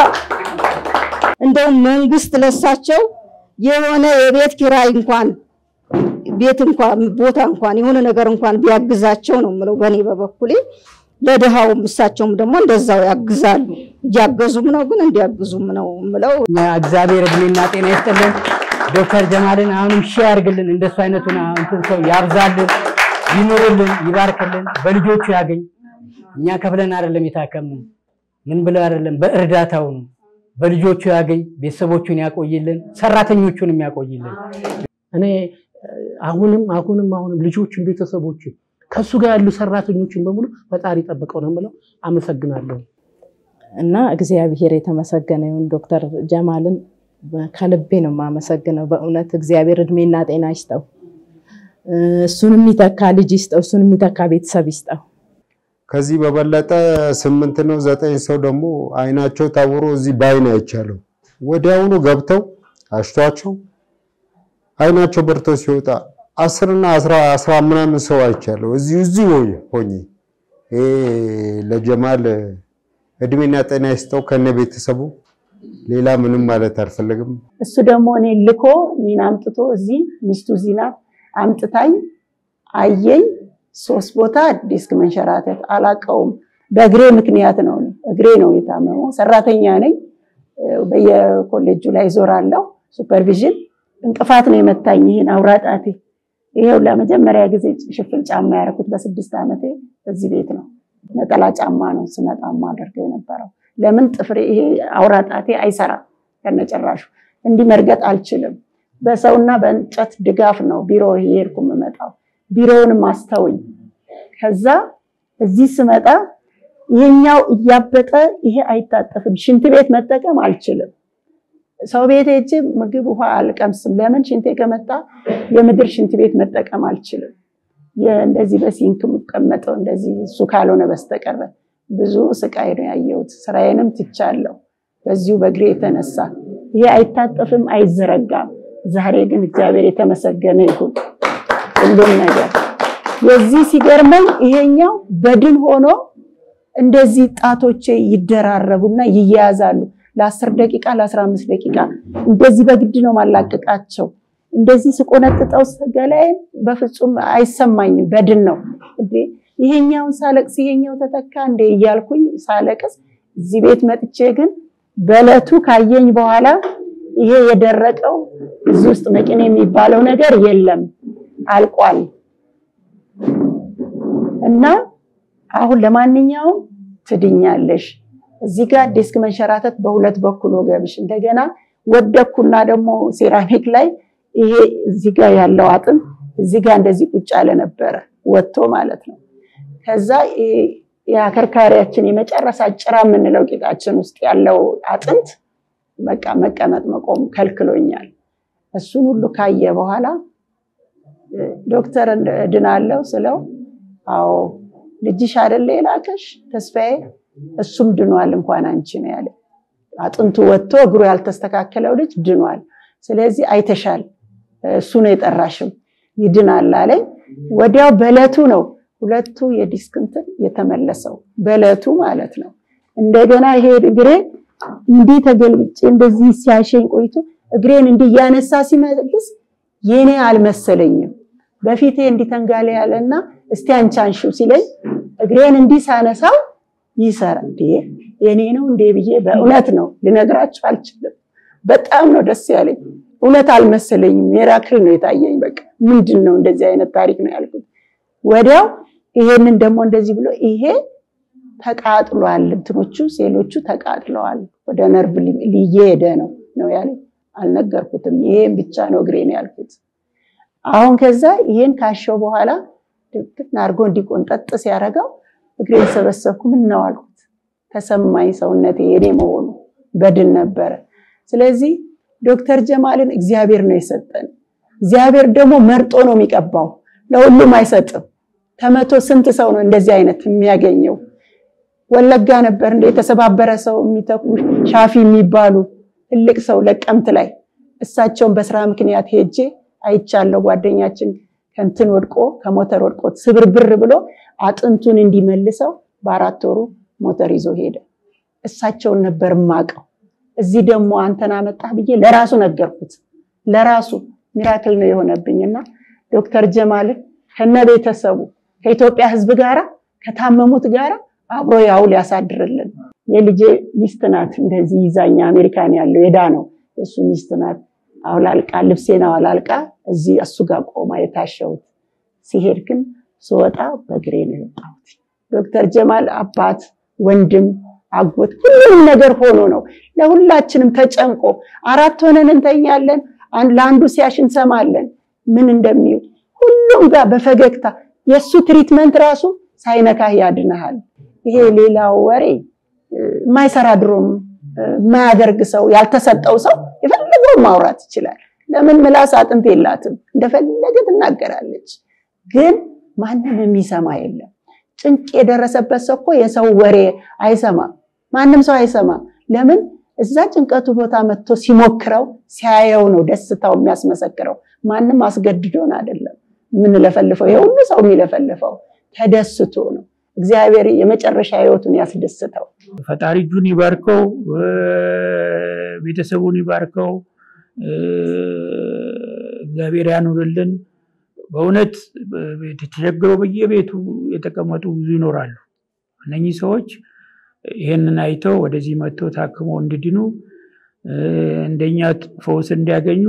እንደውም መንግስት ለሳቸው የሆነ የቤት ኪራይ እንኳን ቤት እንኳን ቦታ እንኳን የሆነ ነገር እንኳን ቢያግዛቸው ነው የምለው በእኔ በበኩሌ። ለድሃውም እሳቸውም ደግሞ እንደዛው ያግዛሉ። እያገዙም ነው ግን እንዲያግዙም ነው የምለው። እግዚአብሔር እድሜና ጤና ይስጥልን። ዶክተር ጀማልን አሁንም ሺህ ያርግልን። እንደሱ አይነቱን እንትን ሰው ያብዛልን፣ ይኑርልን፣ ይባርክልን፣ በልጆቹ ያገኝ። እኛ ከፍለን አይደለም የታከምነው ምን ብለው አይደለም፣ በእርዳታው ነው። በልጆቹ ያገኝ፣ ቤተሰቦቹን ያቆይልን፣ ሰራተኞቹንም ያቆይልን። እኔ አሁንም አሁንም አሁንም ልጆችን ቤተሰቦችን ከሱ ጋር ያሉ ሰራተኞችን በሙሉ ፈጣሪ ጠብቀው ነው የምለው። አመሰግናለሁ። እና እግዚአብሔር የተመሰገነ ይሁን። ዶክተር ጀማልን ከልቤ ነው የማመሰግነው። በእውነት እግዚአብሔር እድሜና ጤና ይስጠው። እሱን የሚተካ ልጅ ይስጠው። እሱን የሚተካ ቤተሰብ ይስጠው። ከዚህ በበለጠ ስምንት ነው ዘጠኝ ሰው ደግሞ አይናቸው ታውሮ እዚህ በአይን አይቻለሁ። ወዲያውኑ ገብተው አሽቷቸው አይናቸው በርቶ ሲወጣ አስርና አስራ አስራ ምናምን ሰው አይቻለሁ። እዚሁ እዚሁ ሆኜ ይሄ ለጀማል እድሜና ጤና ይስጠው ከነ ቤተሰቡ። ሌላ ምንም ማለት አልፈልግም። እሱ ደግሞ እኔ ልኮ እኔን አምጥቶ እዚህ ሚስቱ እዚህ ናት አምጥታኝ አየኝ። ሶስት ቦታ ዲስክ መንሸራተት አላቀውም። በእግሬ ምክንያት ነው። እግሬ ነው የታመመው። ሰራተኛ ነኝ። በየኮሌጁ ላይ ዞራለሁ። ሱፐርቪዥን እንቅፋት ነው የመታኝ። ይህን አውራ ጣቴ ይሄው ለመጀመሪያ ጊዜ ሽፍን ጫማ ያደረኩት በስድስት ዓመቴ እዚህ ቤት ነው። ነጠላ ጫማ ነው ስመጣ አደርገው የነበረው። ለምን ጥፍሬ ይሄ አውራ ጣቴ አይሰራም ከነጭራሹ። እንዲህ መርገጥ አልችልም። በሰውና በእንጨት ድጋፍ ነው ቢሮ የሄድኩ የምመጣው። ቢሮውንም አስተውኝ። ከዛ እዚህ ስመጣ ይሄኛው እያበጠ ይሄ አይታጠፍም። ሽንት ቤት መጠቀም አልችልም። ሰው ቤት ሄጄ ምግብ ውሃ አልቀምስም። ለምን ሽንቴ ከመጣ የምድር ሽንት ቤት መጠቀም አልችልም። እንደዚህ በሲንክ የምቀመጠው እንደዚህ እሱ ካልሆነ በስተቀር ብዙ ስቃይ ነው ያየሁት። ስራዬንም ትቻለሁ በዚሁ በእግሬ የተነሳ። ይሄ አይታጠፍም፣ አይዘረጋም። ዛሬ ግን እግዚአብሔር የተመሰገነ ይሁን ሁሉም ነገር። የዚህ ሲገርመኝ ይሄኛው በድን ሆኖ እንደዚህ ጣቶቼ ይደራረቡና ይያያዛሉ። ለአስር ደቂቃ ለአስራ አምስት ደቂቃ እንደዚህ በግድ ነው ማላቀቃቸው። እንደዚህ ስቆነጥጠው ገላዬን በፍጹም አይሰማኝም። በድን ነው እንዴ ይሄኛውን ሳለቅስ ይሄኛው ተተካ እንዴ እያልኩኝ ሳለቅስ እዚህ ቤት መጥቼ ግን በእለቱ ካየኝ በኋላ ይሄ የደረቀው እዚህ ውስጥ መቂኔ የሚባለው ነገር የለም አልቋል። እና አሁን ለማንኛውም ትድኛለሽ። እዚህ ጋር ዲስክ መንሸራተት በሁለት በኩል ወገብሽ፣ እንደገና ወደኩና ደግሞ ሴራሚክ ላይ ይሄ እዚህ ጋር ያለው አጥንት እዚህ ጋር እንደዚህ ቁጭ ያለ ነበረ ወጥቶ ማለት ነው። ከዛ የአከርካሪያችን የመጨረሻ ጭራ የምንለው ቂጣችን ውስጥ ያለው አጥንት በቃ መቀመጥ መቆም ከልክሎኛል። እሱን ሁሉ ካየ በኋላ ዶክተር እድናለሁ ስለው አዎ ልጅሽ አይደለ የላከሽ ተስፋዬ፣ እሱም ድኗል እንኳን አንቺ ነው ያለ። አጥንቱ ወጥቶ እግሩ ያልተስተካከለው ልጅ ድኗል። ስለዚህ አይተሻል፣ እሱ ነው የጠራሽም ይድናል አለኝ። ወዲያው በእለቱ ነው ሁለቱ የዲስክ እንትን የተመለሰው በእለቱ ማለት ነው። እንደገና ይሄ እግሬ እንዲህ ተገልብጬ እንደዚህ ሲያሸኝ ቆይቶ እግሬን እንዲህ እያነሳ ሲመልስ የኔ አልመሰለኝም። በፊቴ እንዲህ ተንጋለ ያለና እስቲ አንቺ አንሺው ሲለኝ እግሬን እንዲህ ሳነሳው ይሰራ እንዴ የኔ ነው እንዴ ብዬ በእውነት ነው ልነግራችሁ አልችልም። በጣም ነው ደስ ያለኝ። እውነት አልመሰለኝም። ሜራክል ነው የታየኝ። በቃ ምንድን ነው እንደዚህ አይነት ታሪክ ነው ያልኩት። ወዲያው ይሄንን ደግሞ እንደዚህ ብሎ ይሄ ተቃጥሏል፣ እንትኖቹ ሴሎቹ ተቃጥለዋል፣ ወደ ነርቭ ሊየሄደ ነው ነው ያለኝ። አልነገርኩትም። ይሄን ብቻ ነው እግሬን ያልኩት። አሁን ከዛ ይሄን ካሸው በኋላ ድብን አድርጎ እንዲቆንጠጥ ሲያደርገው እግሬን ሰበሰብኩ። ምን ነው አልኩት። ተሰማኝ ሰውነቴ የኔ መሆኑ በድን ነበረ። ስለዚህ ዶክተር ጀማልን እግዚአብሔር ነው የሰጠን። እግዚአብሔር ደግሞ መርጦ ነው የሚቀባው፣ ለሁሉም አይሰጥም። ከመቶ ስንት ሰው ነው እንደዚህ አይነት የሚያገኘው? ወለጋ ነበር እንደ የተሰባበረ ሰው የሚተኩ ሻፊ የሚባሉ ትልቅ ሰው ለቀምት ላይ እሳቸውን በስራ ምክንያት ሄጄ አይቻለሁ። ጓደኛችን ከንትን ወድቆ ከሞተር ወድቆ ስብርብር ብሎ አጥንቱን እንዲመልሰው በአራት ወሩ ሞተር ይዞ ሄደ። እሳቸውን ነበር ማቀው። እዚህ ደግሞ አንተን አመጣህ ብዬ ለራሱ ነገርኩት። ለራሱ ሚራክል ነው የሆነብኝና ዶክተር ጀማልን ከነ ቤተሰቡ ከኢትዮጵያ ሕዝብ ጋራ ከታመሙት ጋራ አብሮ ያውል ያሳድርልን። የልጄ ሚስት ናት እንደዚህ ይዛኛ አሜሪካን ያለው የዳ ነው የእሱ ሚስት ናት። አውላልቃ ልብሴን አውላልቃ እዚህ እሱ ጋር ቆማ የታሸሁት። ሲሄድ ግን ስወጣ በእግሬ ነው የወጣሁት። ዶክተር ጀማል አባት፣ ወንድም፣ አጎት ሁሉም ነገር ሆኖ ነው ለሁላችንም ተጨንቆ አራት ሆነን እንተኛለን። ለአንዱ ሲያሽ እንሰማለን ምን እንደሚውል ሁሉም ጋር በፈገግታ የእሱ ትሪትመንት ራሱ ሳይነካህ ያድንሃል። ይሄ ሌላው ወሬ የማይሰራ ድሮም የማያደርግ ሰው ያልተሰጠው ሰው የፈለገውን ማውራት ይችላል። ለምን ምላስ አጥንት የላትም፣ እንደፈለገ ትናገራለች። ግን ማንም የሚሰማ የለም። ጭንቅ የደረሰበት ሰው እኮ የሰው ወሬ አይሰማም፣ ማንም ሰው አይሰማም። ለምን እዛ ጭንቀቱ ቦታ መጥቶ ሲሞክረው ሲያየው ነው ደስታው የሚያስመሰክረው። ማንም አስገድዶን አይደለም የምንለፈልፈው። የሁሉ ሰው የሚለፈልፈው ተደስቶ ነው። እግዚአብሔር የመጨረሻ ህይወቱን ያስደስተው። ፈጣሪ እጁን ይባርከው፣ ቤተሰቡን ይባርከው፣ እግዚአብሔር ያኑርልን። በእውነት ተቸግረው በየቤቱ የተቀመጡ ብዙ ይኖራሉ። እነኚህ ሰዎች ይህንን አይተው ወደዚህ መጥተው ታክመው እንዲድኑ እንደኛ ፈውስ እንዲያገኙ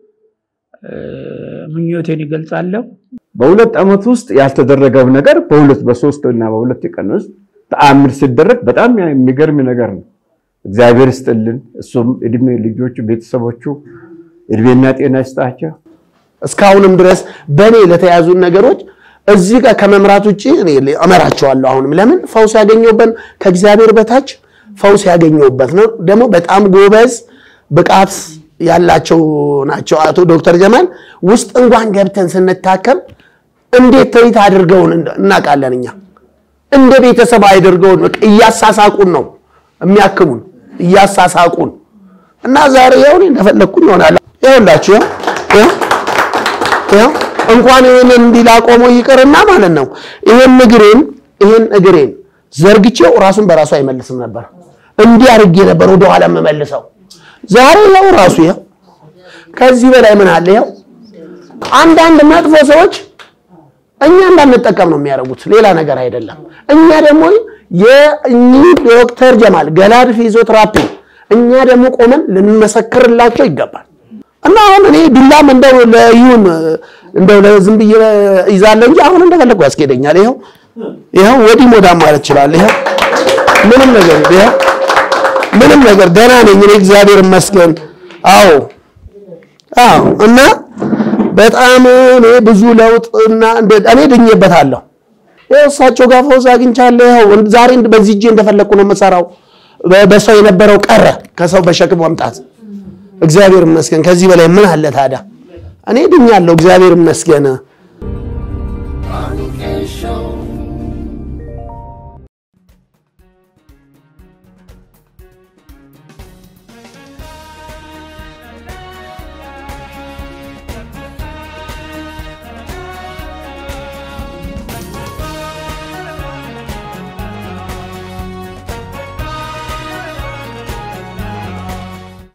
ምኞቴን ይገልጻለሁ። በሁለት ዓመት ውስጥ ያልተደረገው ነገር በሁለት በሶስት እና በሁለት ቀን ውስጥ ተአምር ሲደረግ በጣም የሚገርም ነገር ነው። እግዚአብሔር ይስጥልን። እሱም እድሜ ልጆቹ፣ ቤተሰቦቹ እድሜና ጤና ይስጣቸው። እስካሁንም ድረስ በእኔ ለተያዙ ነገሮች እዚህ ጋር ከመምራት ውጭ እኔ እመራቸዋለሁ። አሁንም ለምን ፈውስ ያገኘሁበት ከእግዚአብሔር በታች ፈውስ ያገኘሁበት ነው። ደግሞ በጣም ጎበዝ ብቃት ያላቸው ናቸው። አቶ ዶክተር ጀማል ውስጥ እንኳን ገብተን ስንታከም እንዴት ትሪት አድርገውን እናውቃለን። እኛ እንደ ቤተሰብ አድርገውን በቃ እያሳሳቁን ነው የሚያክሙን እያሳሳቁን እና ዛሬ ይኸው እኔ እንደፈለግኩኝ ይሆናል። ይኸውላችሁ ይኸው ይኸው እንኳን ይህን እንዲላቆመው ይቅርና ማለት ነው ይህን እግሬን ይህን እግሬን ዘርግቼው ራሱን በራሱ አይመልስም ነበር። እንዲህ አድርጌ ነበር ወደኋላ የምመልሰው። ዛሬ ይኸው ራሱ ይኸው ከዚህ በላይ ምን አለ? ይኸው አንዳንድ መጥፎ ሰዎች እኛ እንዳንጠቀም ነው የሚያደርጉት፣ ሌላ ነገር አይደለም። እኛ ደግሞ የእኚህ ዶክተር ጀማል ገላድ ፊዚዮቴራፒ እኛ ደግሞ ቆመን ልንመሰክርላቸው ይገባል። እና አሁን እኔ ዱላም እንደው ለይሁን እንደው ለዝም ብዬ ይዛለሁ እንጂ አሁን እንደፈለጉ ያስኬደኛል። ይኸው ይኸው ወዲህ ሞዳም ማለት ይችላል። ይኸው ምንም ነገር ይኸው ምንም ነገር ደህና ነኝ እኔ እግዚአብሔር ይመስገን። አዎ አዎ። እና በጣም እኔ ብዙ ለውጥ እና እኔ ድኜበታለሁ። ይኸው እሳቸው ጋር ፈውስ አግኝቻለሁ። ይኸው ዛሬ በዚህ እጄ እንደፈለግኩ ነው የምሰራው። በሰው የነበረው ቀረ፣ ከሰው በሸክም መምጣት እግዚአብሔር ይመስገን። ከዚህ በላይ ምን አለ ታዲያ? እኔ ድኛለሁ፣ እግዚአብሔር ይመስገን።